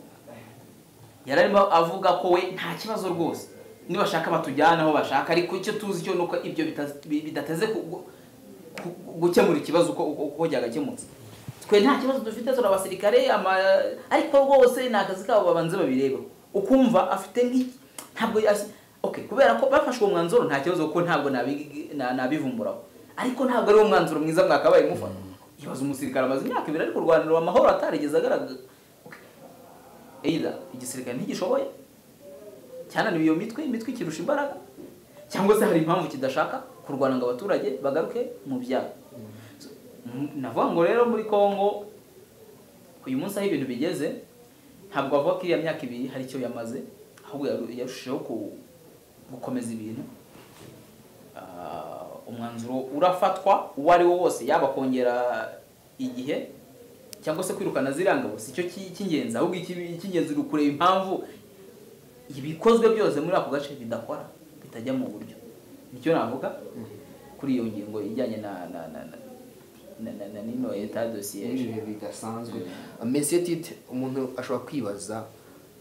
yari arimo avuga ko we nta kibazo rwose nibashaka batujyana aho bashaka ariko icyo tuzi cyo ni uko ibyo bita- bi- bidateze ku- gu- ku- gukemura ikibazo uko uko- uko cyagakemutse twe nta kibazo dufite turi abasirikare ama- ariko rwose ni akazi kabo babanze babireba ukumva afite nk'iki ntabwo yas- okay kubera ko bafashwe umwanzuro nta kibazo kuko ntabwo nabi- na- nabivumburaho ariko ntabwo ari wo mwanzuro mwiza mwakabaye mufata ibaza umusirikare amaze imyaka ibiri ariko u rwanda rwa amahoro atarigeze agaragaza either igisirikare ntigishoboye cyananiwe iyo mitwe imitwe ikirusha imbaraga cyangwa se hari impamvu kidashaka kurwana ngo abaturage bagaruke mu byabo So, m- navuga ngo rero muri congo uyu munsi aho ibintu bigeze ntabwo bavuga ko iriya myaka ibiri hari icyo yamaze ahubwo yaru- yarushijeho ku- gukomeza ibintu Ah, umwanzuro urafatwa uwo ari wo wose yaba kongera igihe cyangwa se kwirukana ziriya ngabo si cyo ki- cy'ingenzi ahubwo iki- icy'ingenzi ni ukureba impamvu ibikozwe byose muri ako gace bidakora bitajya mu buryo nicyo navuga kuri iyo ngingo ijyanye na na na na na na na nino eta dosiye ibihe bidasanzwe mbese tite umuntu ashobora kwibaza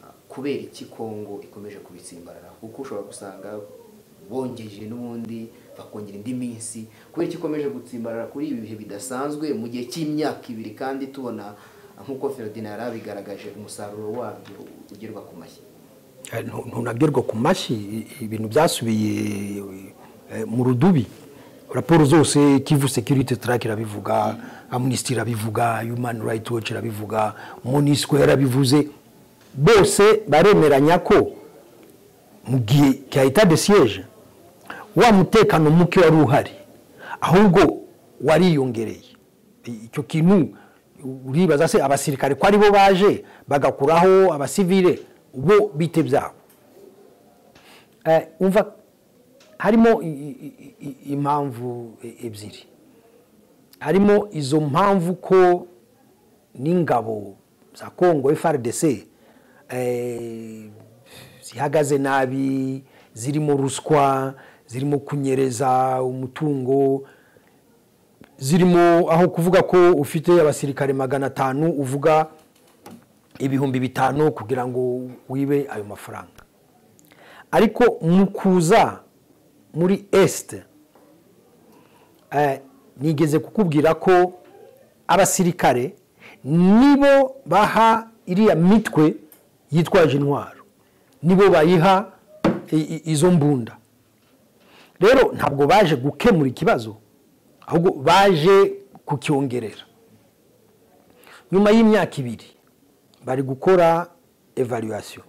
uh, kubera iki kongo ikomeje kubitsimbarara kuko ushobora gusanga bongeje n'ubundi bakongera indi minsi kubera iki ikomeje gutsimbarara kuri ibi bihe bidasanzwe mu gihe cy'imyaka ibiri kandi tubona uh, nk'uko ferodina yari abigaragaje umusaruro wabyo ugerwa ku mashyi ntunabyorwa ku mashyi i- ibintu byasubiye eh, mu rudubi raporo zose kivu security track irabivuga amnesty irabivuga human right watch irabivuga monisco yarabivuze bose baremeranya ko mu gihe cya etat de siege wa mutekano muke wari uhari ahubwo wariyongereye icyo kintu uribaza se abasirikare ko aribo baje bagakuraho abasivile bo bite byabo Eh, umva harimo i- i- i- i- impamvu e- ebyiri harimo izo mpamvu ko n'ingabo za congo frdc eh, zihagaze nabi zirimo ruswa zirimo kunyereza umutungo zirimo aho kuvuga ko ufite abasirikare magana atanu uvuga ibihumbi bitanu kugira ngo wibe ayo mafaranga ariko mu kuza muri esite nigeze kukubwira ko abasirikare nibo baha iriya mitwe yitwaje intwaro nibo bayiha i- i- izo mbunda rero ntabwo baje gukemura ikibazo ahubwo baje kucyongerera nyuma y'imyaka ibiri bari gukora evaluation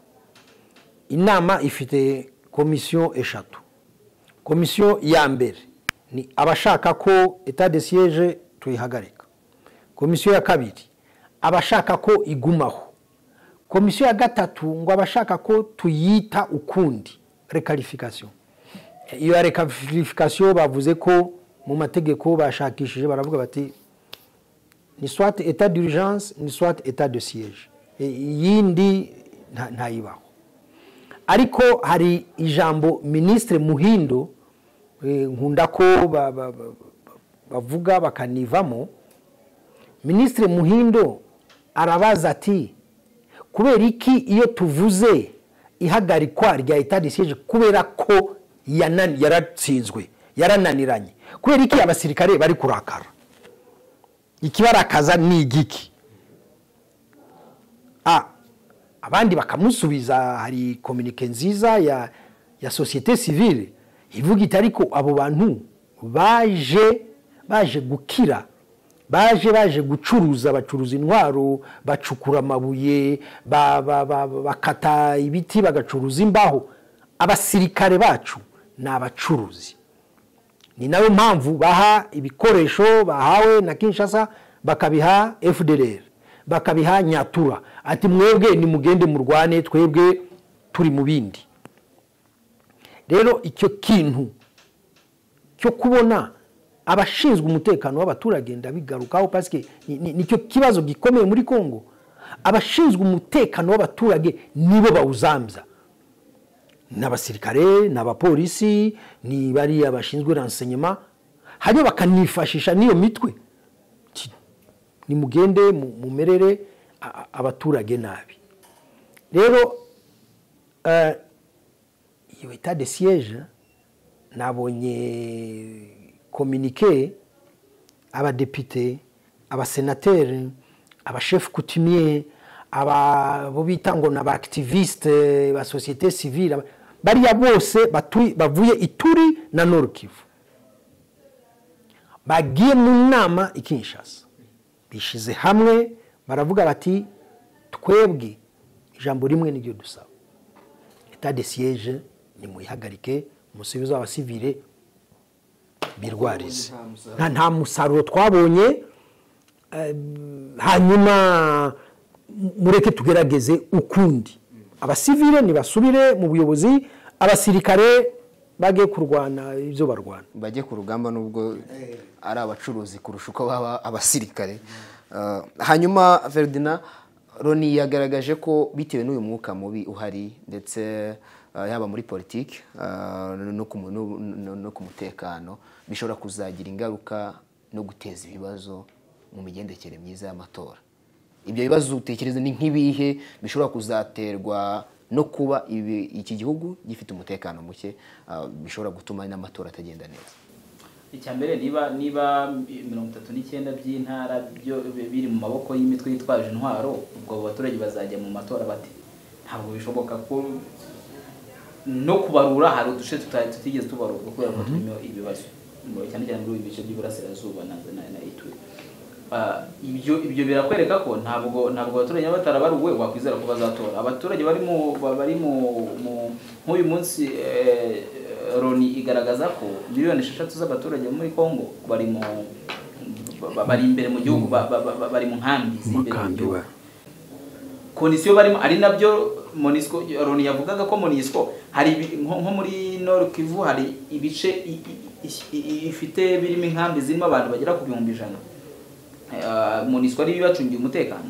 inama ifite komisiyo eshatu komisiyo ya mbere ni abashaka ko etat de siege tuyihagarika komisiyo ya kabiri abashaka ko igumaho komisiyo ya gatatu ngo abashaka ko tuyita ukundi recalification iyo ya recalification bavuze ko mu mategeko bashakishije baravuga bati ni soit etat d'urgence ni soit etat de siège E- iyindi nta- ntayibaho ariko hari ijambo minisitiri muhindo eh, nkunda ko ba- ba- ba- bavuga bakanivamo minisitiri muhindo arabaza ati kubera iki iyo tuvuze ihagarikwa rya etat de siège kubera ko yanan- yaratsinzwe yarananiranye kubera iki abasirikare bari kurakara ikibarakaza ni igiki A, abandi bakamusubiza hari kominike nziza ya, ya sosiyete sivile ivuga iti ariko abo bantu baje baje gukira baje baje gucuruza bacuruza intwaro bacukura amabuye ba- ba- ba- ba- bakata ibiti bagacuruza imbaho abasirikare bacu ni abacuruzi ni nayo mpamvu baha ibikoresho bahawe na kinshasa bakabiha fdr bakabiha nyatura ati mwebwe nimugende murwane twebwe turi mu bindi rero icyo kintu cyo kubona abashinzwe umutekano w'abaturage ndabigarukaho pasike ni- ni- nicyo kibazo gikomeye muri congo abashinzwe umutekano w'abaturage nibo bawuzambya ni abasirikare ni abapolisi ni bariya bashinzwe ransenyema hanyuma bakanifashisha n'iyo mitwe Ti- nimugende mu- mumerere a- a- abaturage nabi rero eh, iyo eta de siyeje nabonye kominike abadepite abasenateri abashefu kutumye abo bita ngo ni abakitiviste ba sosiyete sivile aba- bariya bose batuye- bavuye ituri na norukivu bagiye mu nama i kinshasa bishyize hamwe baravuga bati twebwe ijambo rimwe niryo dusaba eta de siyeje nimuyihagarike musubize abasivile birwarize nta nta musaruro twabonye eh, hanyuma m- mureke tugerageze ukundi abasivile nibasubire mu buyobozi abasirikare bage kurwana ibyo barwana bajye ku rugamba nubwo ari abacuruzi kurusha uko baba abasirikare Uh, hanyuma Ferdinand Roni yagaragaje ko bitewe n'uyu mwuka mubi uhari ndetse uh, yaba muri politiki uh, no ku mu- no- no- no ku mutekano bishobora kuzagira ingaruka no guteza ibibazo mu migendekere myiza y'amatora ibyo bibazo utekereza ni nk'ibihe bishobora kuzaterwa no kuba ibi- iki gihugu gifite umutekano muke uh, bishobora gutuma n'amatora atagenda neza icya mbere niba niba mirongo itatu n'icyenda by'intara byo biri mu maboko y'imitwe yitwaje intwaro ubwo abo baturage bazajya mu matora bate ntabwo bishoboka ko no kubarura hari uduce tuta- tutigeze tubarurwa kubera ko turimo ibibazo Ngo cyane cyane muri ibi bice by'iburasirazuba na na na ituri Ah, ibyo ibyo birakwereka ko ntabwo ntabwo abaturage baba batarabaruwe wakwizera ko bazatora abaturage bari mu ba- bari mu mu- nk'uyu munsi eh, loni igaragaza ko miliyoni esheshatu z'abaturage bo muri congo bari mu ba- bari imbere mu gihugu ba- ba- ba- bari mu nkambi z'imbere mu gihugu kondisiyo barimo ari nabyo monisco loni yavugaga ko monisco hari ibi- nko nko muri nord kivu hari ibice i- i- i- i- ifite birimo inkambi zirimo abantu bagera ku bihumbi ijana Eh, monisco ariyo ibacungiye umutekano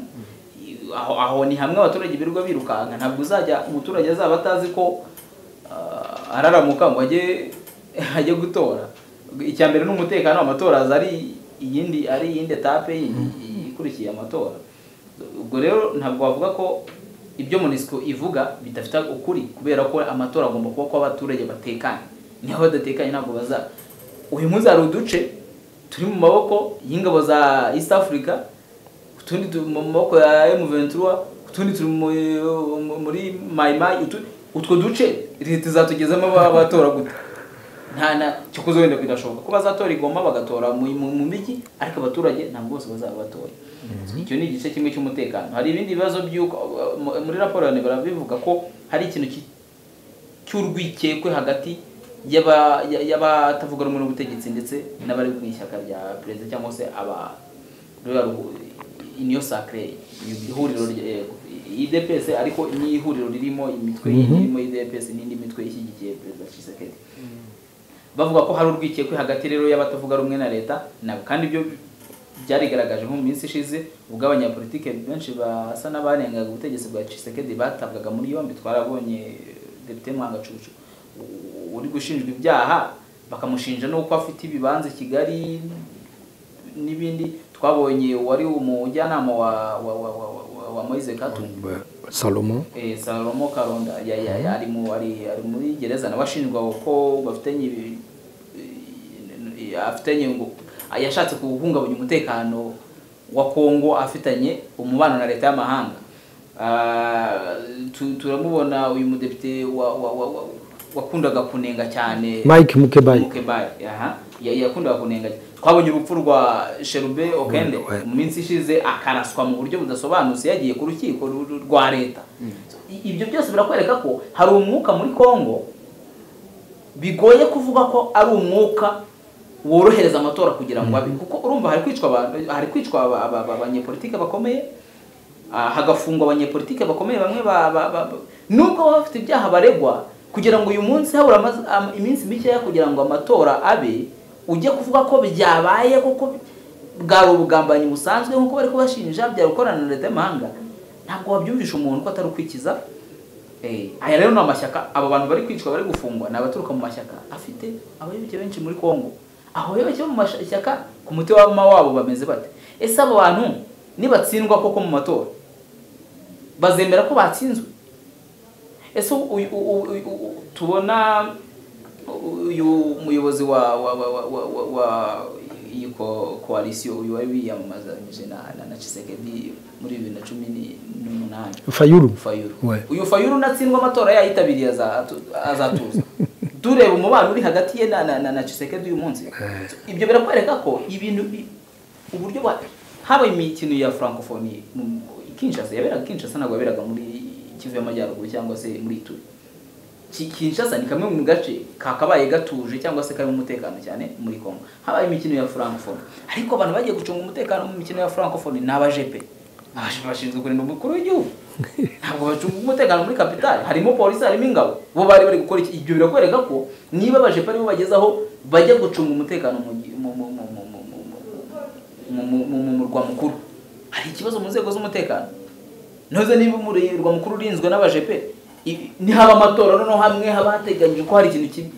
I- aho aho ni hamwe abaturage birirwa birukanka ntabwo uzajya umuturage azaba atazi ko eh, araramuka ngo ajye ajye gutora icya mbere ni umutekano amatora aza ari iyindi ari iyindi etape yindi ikurikiye amatora ubwo rero ntabwo wavuga ko ibyo monisco ivuga bidafite ukuri kubera ko amatora agomba kuba ko abaturage batekanye niho badatekanye ntabwo baza uyu munsi hari uduce turi mu maboko y'ingabo za east africa utundi turi mu maboko ya m23 utundi turi mu- mu- muri mayimayi utwo duce leta izatugezamo abatora gute nta na cyo kuzo wenda bidashoboka ko bazatora igoma bagatora mu mu- mu mijyi ariko abaturage ntabwo bose bazaba batora icyo ni igice kimwe cy'umutekano hari ibindi bibazo by'uko mu- muri raporo ya nebara bivuga ko hari ikintu ki- cy'urwikekwe hagati y'aba- ya- y'abatavuga rumwe n'ubutegetsi ndetse n'abari mu ishyaka rya perezida cyangwa se aba ruriya ruhu- iniyo sacre ihuriro rya- eh, idps ariko ni ihuriro ririmo imitwe irimo idps n'indi mitwe ishyigikiye perezida Tshisekedi bavuga ko hari urwikekwe hagati rero y'abatavuga rumwe na leta nabo kandi ibyo byarigaragaje nko mu minsi ishize ubwo abanyapolitike benshi basa n'abarengaga ubutegetsi bwa Tshisekedi batabwaga muri yombi twarabonye Depite Mwangacucu u- uri gushinjwa ibyaha bakamushinja n'uko afite ibibanza i Kigali n'ibindi twabonye wari umujyanama wa wa wa wa, wa, wa Moise Katumbi salomo eh, Salomo Karonda ya, ya, ya, ari, mu, ari, ari muri gereza nawe ashinjwa ko bafitanye ibi- i- i- afitanye ngo yashatse guhungabanya umutekano wa Kongo afitanye umubano na leta y'amahanga Ah, tu- turamubona uyu mudepite wa, wa, wa, wa wakundaga kunenga cyane mike mukebayi Mukebayi, aha Ya- yakundaga kunenga twabonye urupfu rwa sherube okende mu minsi ishize akaraswa mu buryo budasobanutse yagiye ku rukiko ru- ru- rwa leta I- ibyo byose birakwereka ko hari umwuka muri kongo bigoye kuvuga ko ari umwuka worohereza amatora kugira ngo abe kuko urumva hari kwicwa abantu- hari kwicwa aba- aba- aba- abanyepolitike bakomeye ah, hagafungwa abanyepolitike bakomeye bamwe ba- ba- ba- ba- nubwo baba bafite ibyaha baregwa kugira ngo uyu munsi habura amaz- am- iminsi mikeya kugira ngo amatora abe ujye kuvuga ko byabaye kuko bwari ubugambanyi busanzwe nk'uko bari kubashinja byari gukorana na leta y'amahanga ntabwo wabyumvisha umuntu ko atari ukwikiza Eh, aya rero ni amashyaka abo bantu bari kwicwa bari gufungwa ni abaturuka mu mashyaka afite abayoboke benshi muri kongo abayoboke bo mu mashyaka ku mutwe w'abama wabo bameze bate ese abo bantu nibatsindwa koko mu matora bazemera ko batsinzwe ese uyu- u- u- u- u- tubona uyu muyobozi wa wa wa wa wa, wa, wa iyi ko- koalisiyo uyu wari wiyamamazanyije na na, na Tshisekedi muri bibiri na cumi ni- n'umunani fayuru Fayulu. Ouais. uyu fayuru natsindwa amatora yayitabiriye azatu- azatuza tureba umubano uri hagati ye na, na, na, na Tshisekedi uyu munsi ibyo birakwereka ko ibintu bi- uburyo bwa haba imikino ya francophonie mu- i Kinshasa yaberaga i Kinshasa ntabwo yaberaga muri Kivu y'Amajyaruguru cyangwa se muri Ituri Ki- Kinshasa ni kamwe mu gace kakabaye gatuje cyangwa se karimo umutekano cyane muri Congo habaye imikino ya francophonie ariko abantu bagiye gucunga umutekano mu mikino ya francophonie ni abajepe abajepe bashinzwe kurinda umukuru w'igihugu ntabwo bacunga umutekano muri kapitali harimo polisi harimo ingabo bo bari bari gukora iki ibyo birakwereka ko niba abajepe aribo bagezaho bajya gucunga umutekano mu gi- mu- mu- mu- mu- mu- mu- mu- mu- mu- mu murwa mukuru hari ikibazo mu nzego z'umutekano ntuze niba umurwa mukuru urinzwe n'abajepe i- nihaba amatora noneho hamwe haba hateganyijwe ko hari ikintu kibi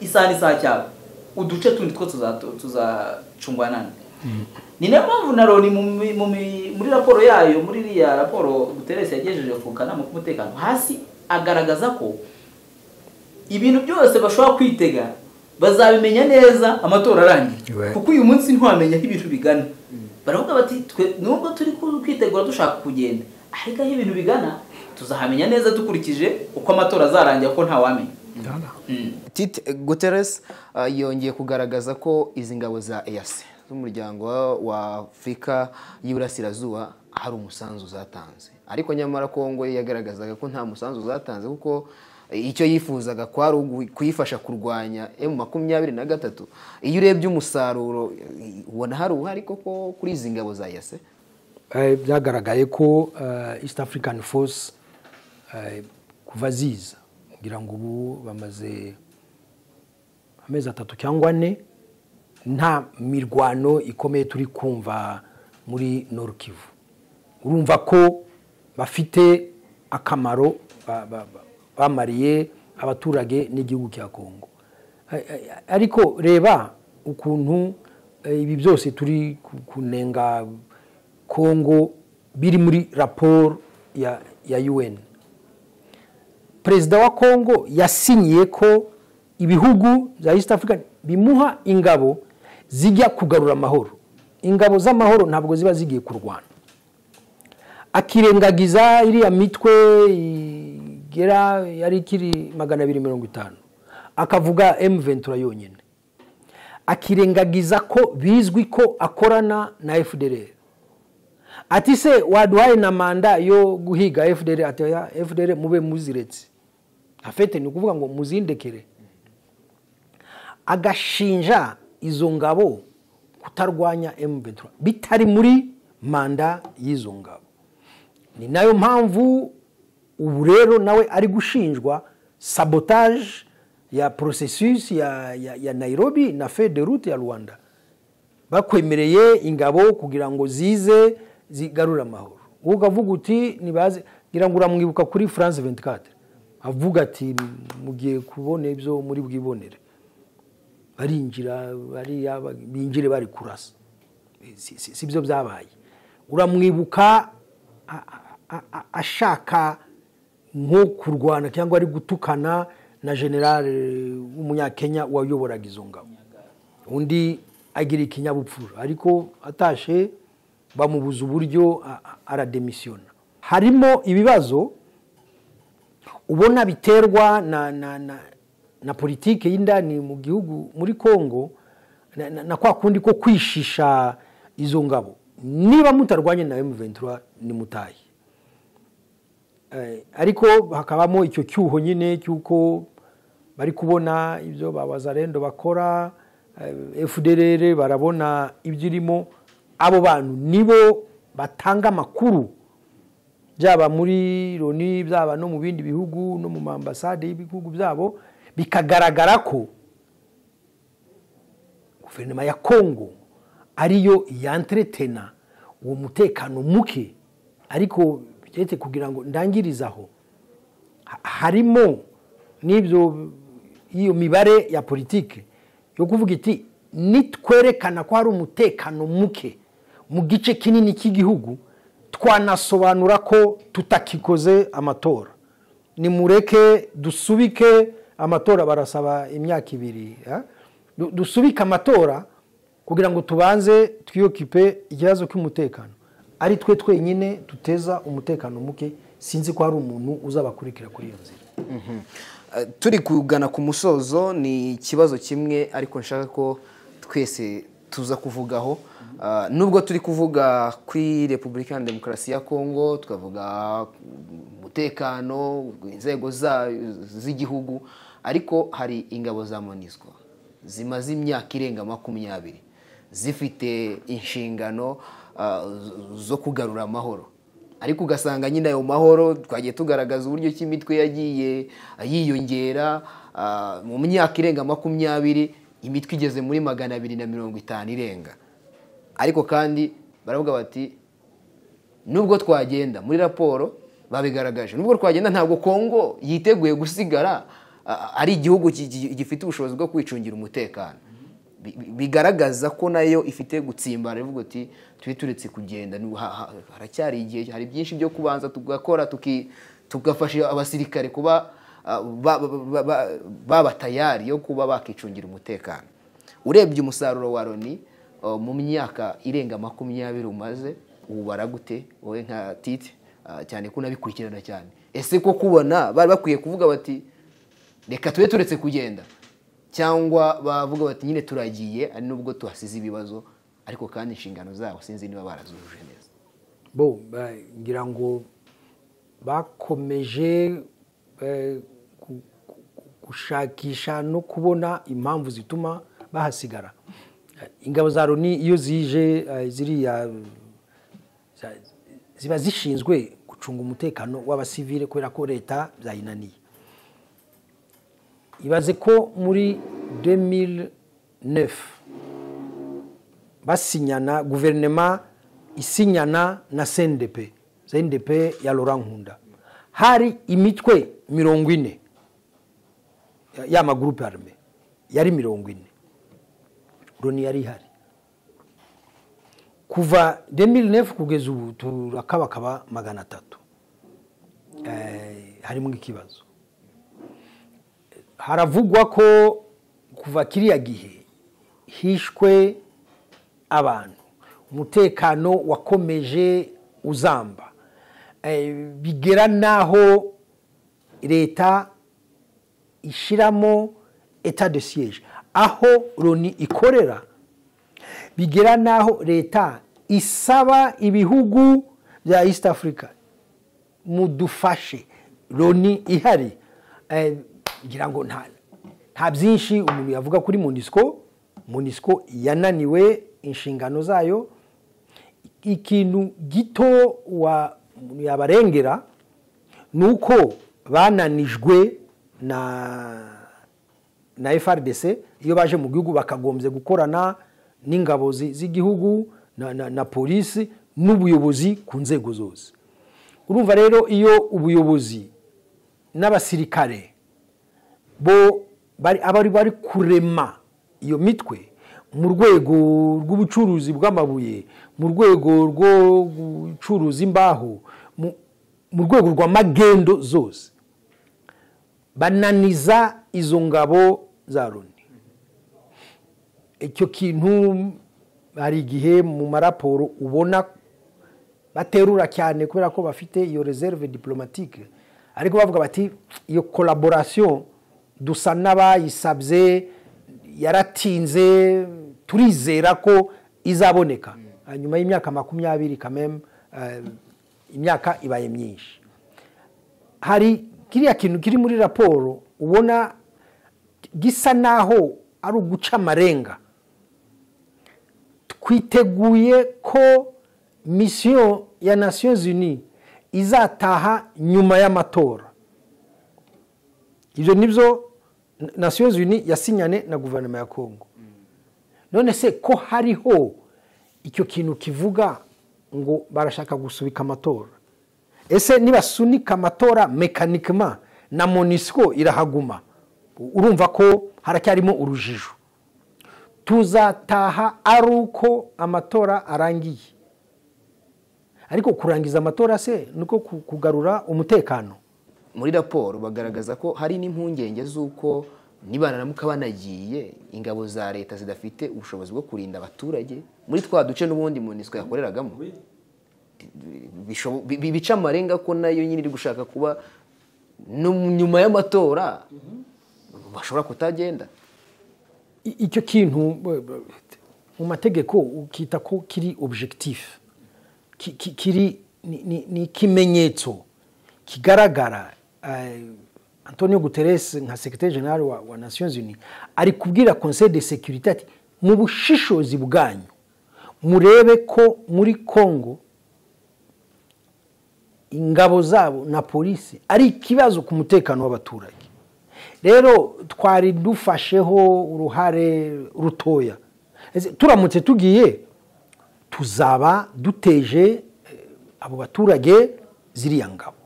isaha n'isaha cyabo uduce tundi two tuzato- tuzacungwa nande ni nayo mpamvu na loni mu mi- mu mi- muri raporo yayo muri iriya raporo guteresi yagejeje ku kanama k'umutekano hasi agaragaza ko ibintu byose bashobora kwitega bazabimenya neza amatora arangiye Ouais. kuko uyu munsi ntiwamenya aho ibintu bigana baravuga bati twe nubwo turi ku- kwitegura dushaka kugenda ariko aho ibintu bigana tuzahamenya neza dukurikije uko amatora azarangira ko ntawamenya Mm. Tite Guterres uh, yongeye kugaragaza ko izi ngabo za EAC z'umuryango wa- wa Afurika y'Iburasirazuba hari umusanzu zatanze ariko nyamara Kongo yagaragazaga ko nta musanzu zatanze kuko eh, icyo yifuzaga kwari ugu- kuyifasha kurwanya M makumyabiri na gatatu iyo urebye umusaruro eh, ubona hari uruhare koko kuri izi ngabo za EAC Eh, byagaragaye ko eh, east african force eh, kuva ziza kugira ngo ubu bamaze amezi atatu cyangwa ane nta mirwano ikomeye turi kumva muri norukivu urumva ko bafite akamaro ba- ba- ba- bamariye abaturage n'igihugu cya kongo A- a- ariko reba ukuntu eh, ibi byose turi ku- kunenga kongo biri muri raporo ya, ya un perezida wa kongo yasinyiye ko ibihugu bya east africa bimuha ingabo zijya kugarura amahoro ingabo z'amahoro ntabwo ziba zigiye kurwana akirengagiza iriya mitwe igera yari ikiri magana abiri mirongo itanu akavuga emu ventura yonyine akirengagiza ko bizwi ko akorana na fdr ati se waduhaye na manda yo guhiga fdr ati oya fdr mube muziretse afete ni ukuvuga ngo muzindekere agashinja izo ngabo kutarwanya emu ventura bitari muri manda y'izo ngabo ni nayo mpamvu ubu rero nawe ari gushinjwa sabotage ya processus ya, ya, ya nairobi na fe de route ya rwanda bakwemereye ingabo kugira ngo zize zigarure amahoro wowe ukavuga uti nibaze ngira ngo uramwibuka kuri france 24 avuga ati mugiye kubona ibyo muri bwibonere barinjira bariya ba- binjire bari kurasa Si- si si byo byabaye uramwibuka a- a- a- ashaka nko kurwana cyangwa ari gutukana na generale w'umunyakenya wayoboraga izo ngabo undi agira ikinyabupfura ariko atashe bamubuza uburyo a- a- arademisiyona harimo ibibazo ubona biterwa na, na, na, na politiki y'indani mu gihugu muri kongo na- na na kwa kundi ko kwishisha izo ngabo niba mutarwanye na M23 nimutaye Eh, ariko hakabamo icyo cyuho nyine cy'uko bari kubona ibyo ba bazarendo bakora eh, fdrr barabona ibyo irimo abo bantu nibo batanga amakuru byaba muri loni byaba no mu bindi bihugu no mu mambasade y'ibihugu byabo bikagaragara ko guverinoma ya kongo ariyo yanteretena uwo mutekano muke ariko keretse kugira ngo ndangirize aho ha- harimo n'ibyo iyo mibare ya politiki yo kuvuga iti nitwerekana ko hari umutekano muke mu gice kinini cy'igihugu twanasobanura ko tutakikoze amatora nimureke dusubike amatora barasaba imyaka ibiri ya? Du- dusubike amatora kugira ngo tubanze twiyokipe ikibazo cy'umutekano ari twe twenyine duteza umutekano muke sinzi ko hari umuntu uzabakurikira kuri iyo nzira Eh, turi kugana ku musozo ni ikibazo kimwe ariko nshaka ko twese tuza kuvugaho Ah, nubwo turi kuvuga kuri repubulika ya demokarasi ya kongo tukavuga ku mutekano inzego za- z'igihugu ariko hari ingabo za monizwa zimaze imyaka irenga makumyabiri zifite inshingano ah, zo- zo kugarura amahoro ariko ugasanga nyine ayo mahoro twagiye tugaragaza uburyo ki imitwe yagiye yiyongera ah, mu myaka irenga makumyabiri imitwe igeze muri magana abiri na mirongo itanu irenga ariko kandi baravuga bati nubwo twagenda muri raporo babigaragaje nubwo twagenda ntabwo kongo yiteguye gusigara ah, ari igihugu gi- gi- gifite ubushobozi bwo kwicungira umutekano Bi- bi- bigaragaza ko nayo ifite gutsimbara ivuga uti tube turetse kugenda ni- ha- ha- haracyari igihe hari byinshi byo kubanza tugakora tuki- tugafasha abasirikare kuba ah, ba- ba- ba- ba- baba tayari yo kuba bakicungira umutekano urebye umusaruro wa loni Uh, mu myaka irenga makumyabiri umaze ubu baragute wowe nka titi uh, cyane ko unabikurikirana cyane ese ko kubona bari bakwiye kuvuga bati reka tube turetse kugenda cyangwa bavuga bati nyine turagiye ari nubwo tuhasize ibibazo ariko kandi inshingano zabo sinzi niba barazujuje neza bo ba- ngira ngo bakomeje eh, gu- gu- gushakisha no kubona impamvu zituma bahasigara Eh, ingabo za loni iyo zije eh, ziriya za- ziba zishinzwe gucunga umutekano w'abasivile kubera ko leta byayinaniye ibaze ko muri 2009 basinyana guverinoma isinyana na CNDP CNDP ya Laurent Nkunda hari imitwe mirongo ine ya- y'amagurupe arme yari mirongo ine loni yari ihari kuva 2009 kugeza ubu turakabakaba magana atatu Eh, harimo ikibazo haravugwa ko kuva kiriya gihe hishwe abantu umutekano wakomeje uzamba Eh, bigera n'aho leta ishyiramo etat de siege aho loni ikorera bigera n'aho leta isaba ibihugu bya east africa mudufashe loni ihari Eh, ngira ngo nta nta byinshi umuntu yavuga kuri munisiko munisiko yananiwe inshingano zayo ikintu gito wa umuntu yabarengera ni uko bananijwe na na FRDC iyo baje mu gihugu bakagombye gukorana n'ingabo zi- z'igihugu na, na, na polisi n'ubuyobozi ku nzego zose urumva rero iyo ubuyobozi n'abasirikare bo bari abari bari kurema iyo mitwe mu rwego rw'ubucuruzi bw'amabuye mu rwego rwo gucuruza imbaho mu- mu rwego rw'amagendo zose bananiza izo ngabo za loni icyo kintu hari igihe mu maraporo ubona baterura cyane kubera ko bafite iyo reserve diplomatique ariko bavuga bati iyo collaboration dusa n'abayisabye yaratinze turizera ko izaboneka nyuma y'imyaka makumyabiri kameme imyaka ibaye myinshi hari kiriya kintu kiri muri raporo ubona gisa naho ari uguca amarenga twiteguye ko misiyo ya nasiyo zini izataha nyuma y'amatora ibyo nibyo nasiyo zini yasinyane na guverinoma ya kongo none se ko hariho icyo kintu kivuga ngo barashaka gusubika amatora ese nibasunika amatora mekanikima na monisiko irahaguma urumva ko haracyarimo urujijo tuzataha ari uko amatora arangiye ariko kurangiza amatora se niko kugarura umutekano muri raporo bagaragaza ko hari n'impungenge z'uko nibanaramuka banagiye ingabo za leta zidafite ubushobozi bwo kurinda abaturage muri twa duce n'ubundi monisiko yakoreragamo Bisho- bi- bi- bica amarenga ko nayo nyine iri gushaka kuba no nyuma y'amatora bashobora kutagenda I- icyo kintu b- b- mu mategeko ukita ko kiri objectif Ki- ki- kiri ni- ni ni ikimenyetso kigaragara eh, antonio guterres nka secretary general wa, wa nations unis ari kubwira conseil de securite ati mu bushishozi bwanyu murebe ko muri congo ingabo zabo na polisi ari ikibazo ku mutekano w'abaturage rero twari dufasheho uruhare rutoya Ese turamutse tugiye tuzaba duteje eh, abo baturage ziriya ngabo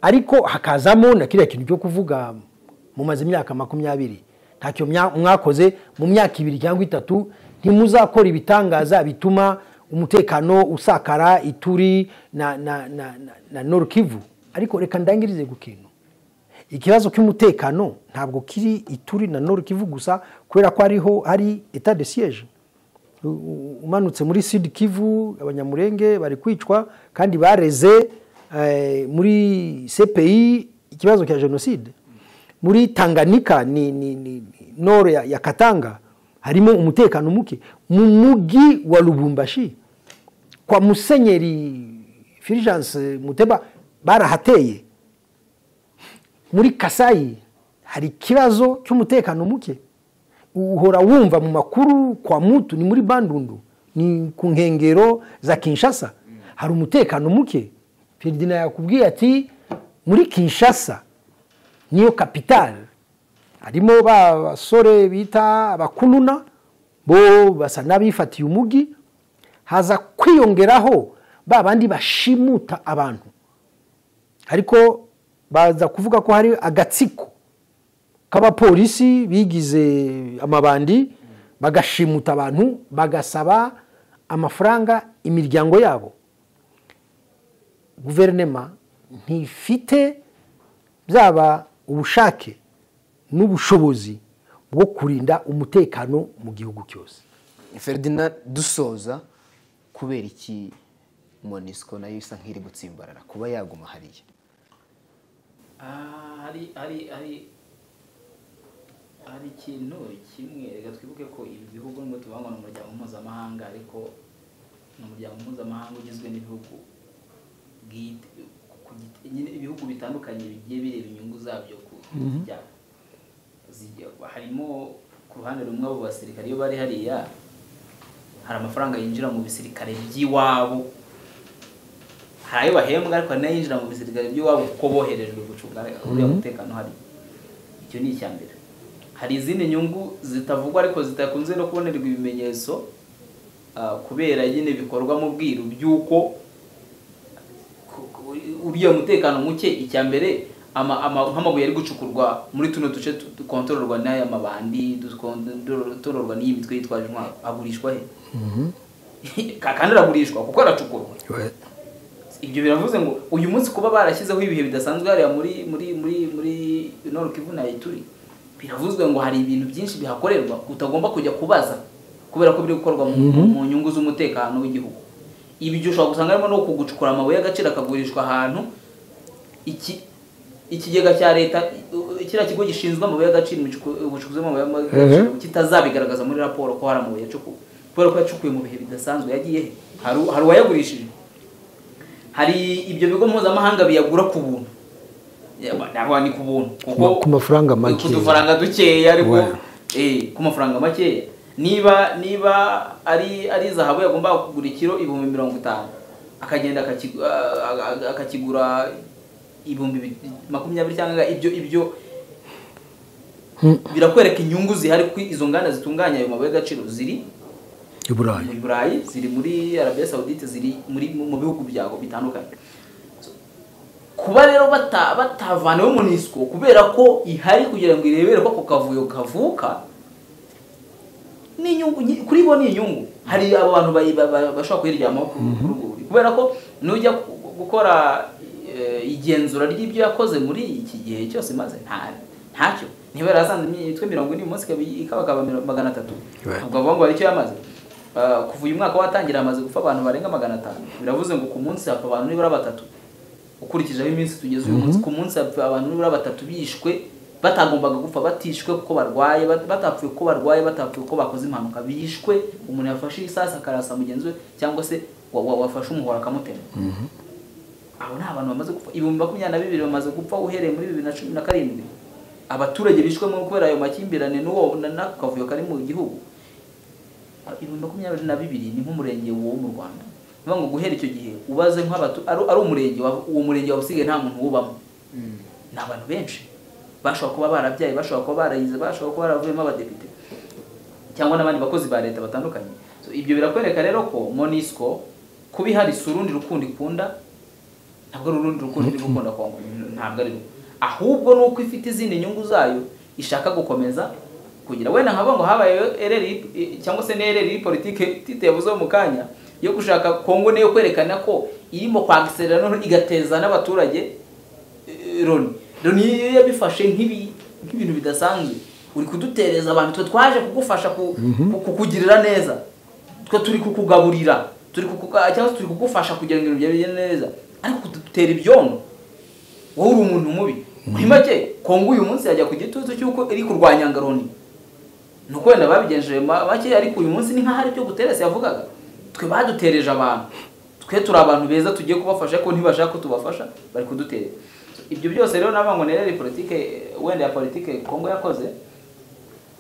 ariko hakazamo na kiriya kintu cyo kuvuga mumaze imyaka makumyabiri ntacyo mya- mwakoze mu myaka ibiri cyangwa itatu ntimuzakora ibitangaza bituma umutekano usakara ituri na, na, na, na, na norukivu ariko reka ndangirize ku kintu ikibazo cy'umutekano ntabwo kiri ituri na norukivu gusa kubera ko ariho hari etat de siege U- u- umanutse muri sud kivu abanyamurenge bari kwicwa kandi bareze eh, muri cpi ikibazo cya jenoside muri tanganika ni, ni, ni, ni noro ya, ya katanga harimo umutekano muke mu mugi wa lubumbashi kwa musenyeri fulgence muteba barahateye muri kasayi hari ikibazo cy'umutekano muke uhora wumva mu makuru kwa mutu ni muri bandundu ni ku nkengero za kinshasa hari umutekano muke ferdinand yakubwiye ati muri kinshasa niyo kapitale harimo ba basore bita abakununa bo basa n'abifatiye umugi haza kwiyongeraho ba bandi bashimuta abantu ariko baza kuvuga ko hari agatsiko k'abapolisi bigize amabandi bagashimuta abantu bagasaba amafaranga imiryango yabo guverinema ntifite byaba ubushake n'ubushobozi bwo kurinda umutekano mu gihugu cyose ferdinand dusoza kubera iki monisiko nayo isa nk'iri gutsimbarara kuba yaguma hariya Ah, hari hari hari hari ikintu kimwe reka twibuke ko ibi bihugu nubwo tubangwa n'umuryango mpuzamahanga ariko ni umuryango mpuzamahanga ugizwe n'ibihugu bwite ku giti- nyine ibihugu bitandukanye bigiye bireba inyungu zabyo ku giti cyabo Zijya- harimo ku ruhande rumwe abo basirikare iyo bari hariya hari amafaranga yinjira mu bisirikare by'iwabo hari ayo bahembwa ariko hari n'ayinjira mu bisirikare by'iwabo kuko boherejwe gucunga uriya mutekano hari icyo ni icya mbere hari izindi nyungu zitavugwa ariko zidakunze no kubonerwa ibimenyetso ah, kubera nyine bikorwa mu bwiru by'uko ku- ku- uriya mutekano muke icya mbere ama- ama- nk'amabuye ari gucukurwa muri tuno duce tu- dukontororwa n'aya mabandi dukontororwa n'iyi mitwe yitwaje intwaro agurishwa he kandi aragurishwa kuko aracukurwa ibyo biravuze ngo uyu munsi kuba barashyizeho ibihe bidasanzwe hariya muri muri muri muri noro kivu na ituri biravuzwe ngo hari ibintu byinshi bihakorerwa utagomba kujya kubaza kubera ko biri gukorwa mu, mu nyungu z'umutekano w'igihugu ibyo ushobora gusanga harimo no kugucukura amabuye y'agaciro akagurishwa ahantu iki ikigega cya leta kiriya kigo gishinzwe amabuye y'agaciro ubucukuzi bw'amabuye y'agaciro kitazabigaragaza muri raporo ko hari amabuye yacukuwe kubera ko yacukuwe mu bihe bidasanzwe yagiye he hari u- hari uwayagurishije hari ibyo bigo mpuzamahanga biyagura ku buntu Yaba, ntabwo ni ku buntu kuko Ku- ku mafaranga makeya. ku dufaranga dukeya ariko Voilà. eh, ku mafaranga makeya niba niba ari ari zahabu yagomba kugura ikiro ibihumbi mirongo itanu akagenda akakigu- a- a- a- akakigura ibihumbi bi- makumyabiri cyangwa ibyo ibyo birakwereka inyungu zihari kuko izo nganda zitunganya ayo mabuye y'agaciro ziri i burayi muri burayi ziri muri arabiya sawudite ziri muri mu bihugu byago bitandukanye So, kuba rero bata- batavanawe mu nisiko kubera ko ihari kugira ngo irebere ko ako kavuyo kavuka ni inyungu nyi- kuri bo ni inyungu hari abantu bayi- ba- ba- bashobora kuyiryamaho ku ku rwego ruri kubera ko nujya gu- gukora eh, igenzura ry'ibyo yakoze muri iki gihe cyose maze ntacyo niba yarasanze imitwe mirongo ine umunsi ikaba- ikabakaba miro- magana atatu Right. ubwo avuga ngo hari icyo yamaze Ah, kuva uyu mwaka watangira hamaze gupfa abantu barenga magana atanu biravuze ngo ku munsi hapfa abantu nibura batatu ukurikije aho iminsi tugeze uyu munsi ku munsi hapfa abantu nibura batatu bishwe batagombaga gupfa batishwe kuko barwaye bat- batapfuye kuko barwaye batapfuye kuko bakoze impanuka bishwe umuntu yafashe isasu akarasa mugenzi we cyangwa se wa- wa- wafashe umuhoro akamutema abo ni abantu bamaze gupfa ibihumbi makumyabiri na bibiri bamaze gupfa uhereye muri bibiri na cumi na karindwi abaturage bishwemo kubera ayo makimbirane n'uwo na- n'ako kavuyo kari mu gihugu ibihumbi makumyabiri na bibiri ni nk'umurenge wo mu rwanda ni ukuvuga ngo guhera icyo gihe ubaze nk'abatu ari ari umurenge wa- uwo murenge wawusigaye nta muntu wubamo ni abantu benshi bashobora kuba barabyaye bashobora kuba barayize bashobora kuba baravuyemo abadepite cyangwa n'abandi bakozi ba leta batandukanye So, ibyo birakwereka rero ko monisco kuba ihari si urundi rukundo ikunda ntabwo ari urundi rukundo iri gukunda kongo ntabwo ari rwo ahubwo ni uko ifite izindi nyungu zayo ishaka gukomeza kugira wenda nkaba ngo habaye RRI cyangwa se ni RRI politike tite yavuzeho mu kanya yo gushaka kongo nayo kwerekana ko irimo kwagiserera noneho igateza n'abaturage eh, loni loni iyo yabifashe nk'ibi- nk'ibintu bidasanzwe uri kudutereza abantu twe twaje kugufasha ku- ku- kukugirira neza twe turi kukugaburira turi kukuga cyangwa se turi kugufasha kugira ngo ibintu byawe bigende neza ariko kudutera ibyondo wowe uri umuntu mubi muri make kongo uyu munsi yajya ku gitutu cy'uko iri kurwanya ngaroni ni uko wenda babigenjeje ma- make ariko uyu munsi ni nk'aho ari ibyo guteresi yavugaga twe badutereje abantu twe turi abantu beza tugiye kubafasha ko ntibashaka ko tubafasha bari kudutereza ibyo byose rero navuga ngo nerere politike wenda ya politike kongo yakoze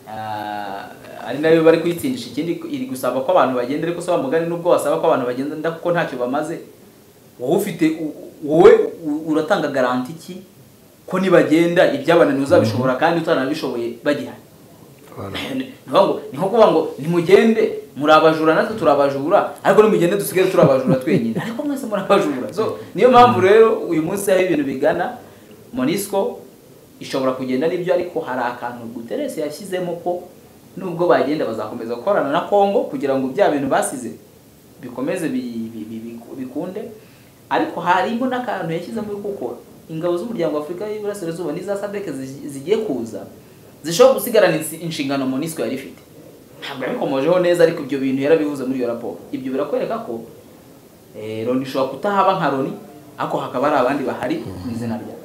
Ah, ari nayo bari kuyitsindisha ikindi iri gusaba ko abantu bagenda ariko saba mugari nubwo wasaba ko abantu bagenda kuko ntacyo bamaze wowe ufite u- wowe u- uratanga garanti ki ko nibagenda ibyabananiye uzabishobora kandi utanabishoboye bagihari ni ukuvuga ngo- ni nko kuvuga ngo nimugende muri abajura natwe turabajura ariko nimugende dusigaye turi abajura twenyine ariko mwese muri abajura so niyo mpamvu rero uyu munsi aho ibintu bigana monisco ishobora kugenda n'ibyo ariko hari akantu guteresi yashyizemo ko nubwo bagenda bazakomeza gukorana na kongo kugira ngo bya bintu basize bikomeze bi- bi- bi- bi- bikunde ariko harimo n'akantu yashyizemo kuko ingabo z'umuryango w'afurika y'iburasirazuba n'iza sadeke zigiye kuza zishobora gusigarana insi- inshingano monisco yari ifite ntabwo yabikomojeho neza ariko ibyo bintu yarabivuze muri iyo raporo ibyo birakwereka ko eh, loni ishobora kutahaba nka loni ariko hakaba hari abandi bahari mu izina ryayo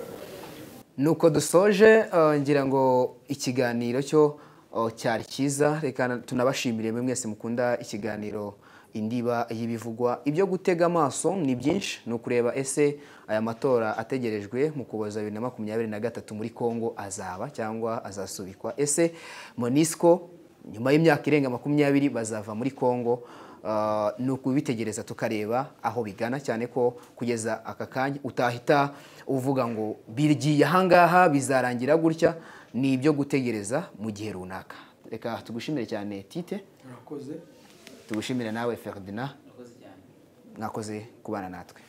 nuko dusoje eh, ngira ngo ikiganiro cyo eh, cyari cyiza reka na- tunabashimire mwe mwese mukunda ikiganiro indiba y'ibivugwa ibyo gutega amaso ni byinshi ni ukureba ese aya matora ategerejwe mu kuboza bibiri na makumyabiri na gatatu muri kongo azaba cyangwa azasubikwa ese monisco nyuma y'imyaka irenga makumyabiri bazava muri kongo Ah, ni ukubitegereza tukareba aho bigana cyane ko kugeza aka kanya utahita uvuga ngo bigiye ahangaha bizarangira gutya ni ibyo gutegereza mu gihe runaka reka tugushimire cyane tite urakoze tugushimire nawe ferdinand mwakoze kubana natwe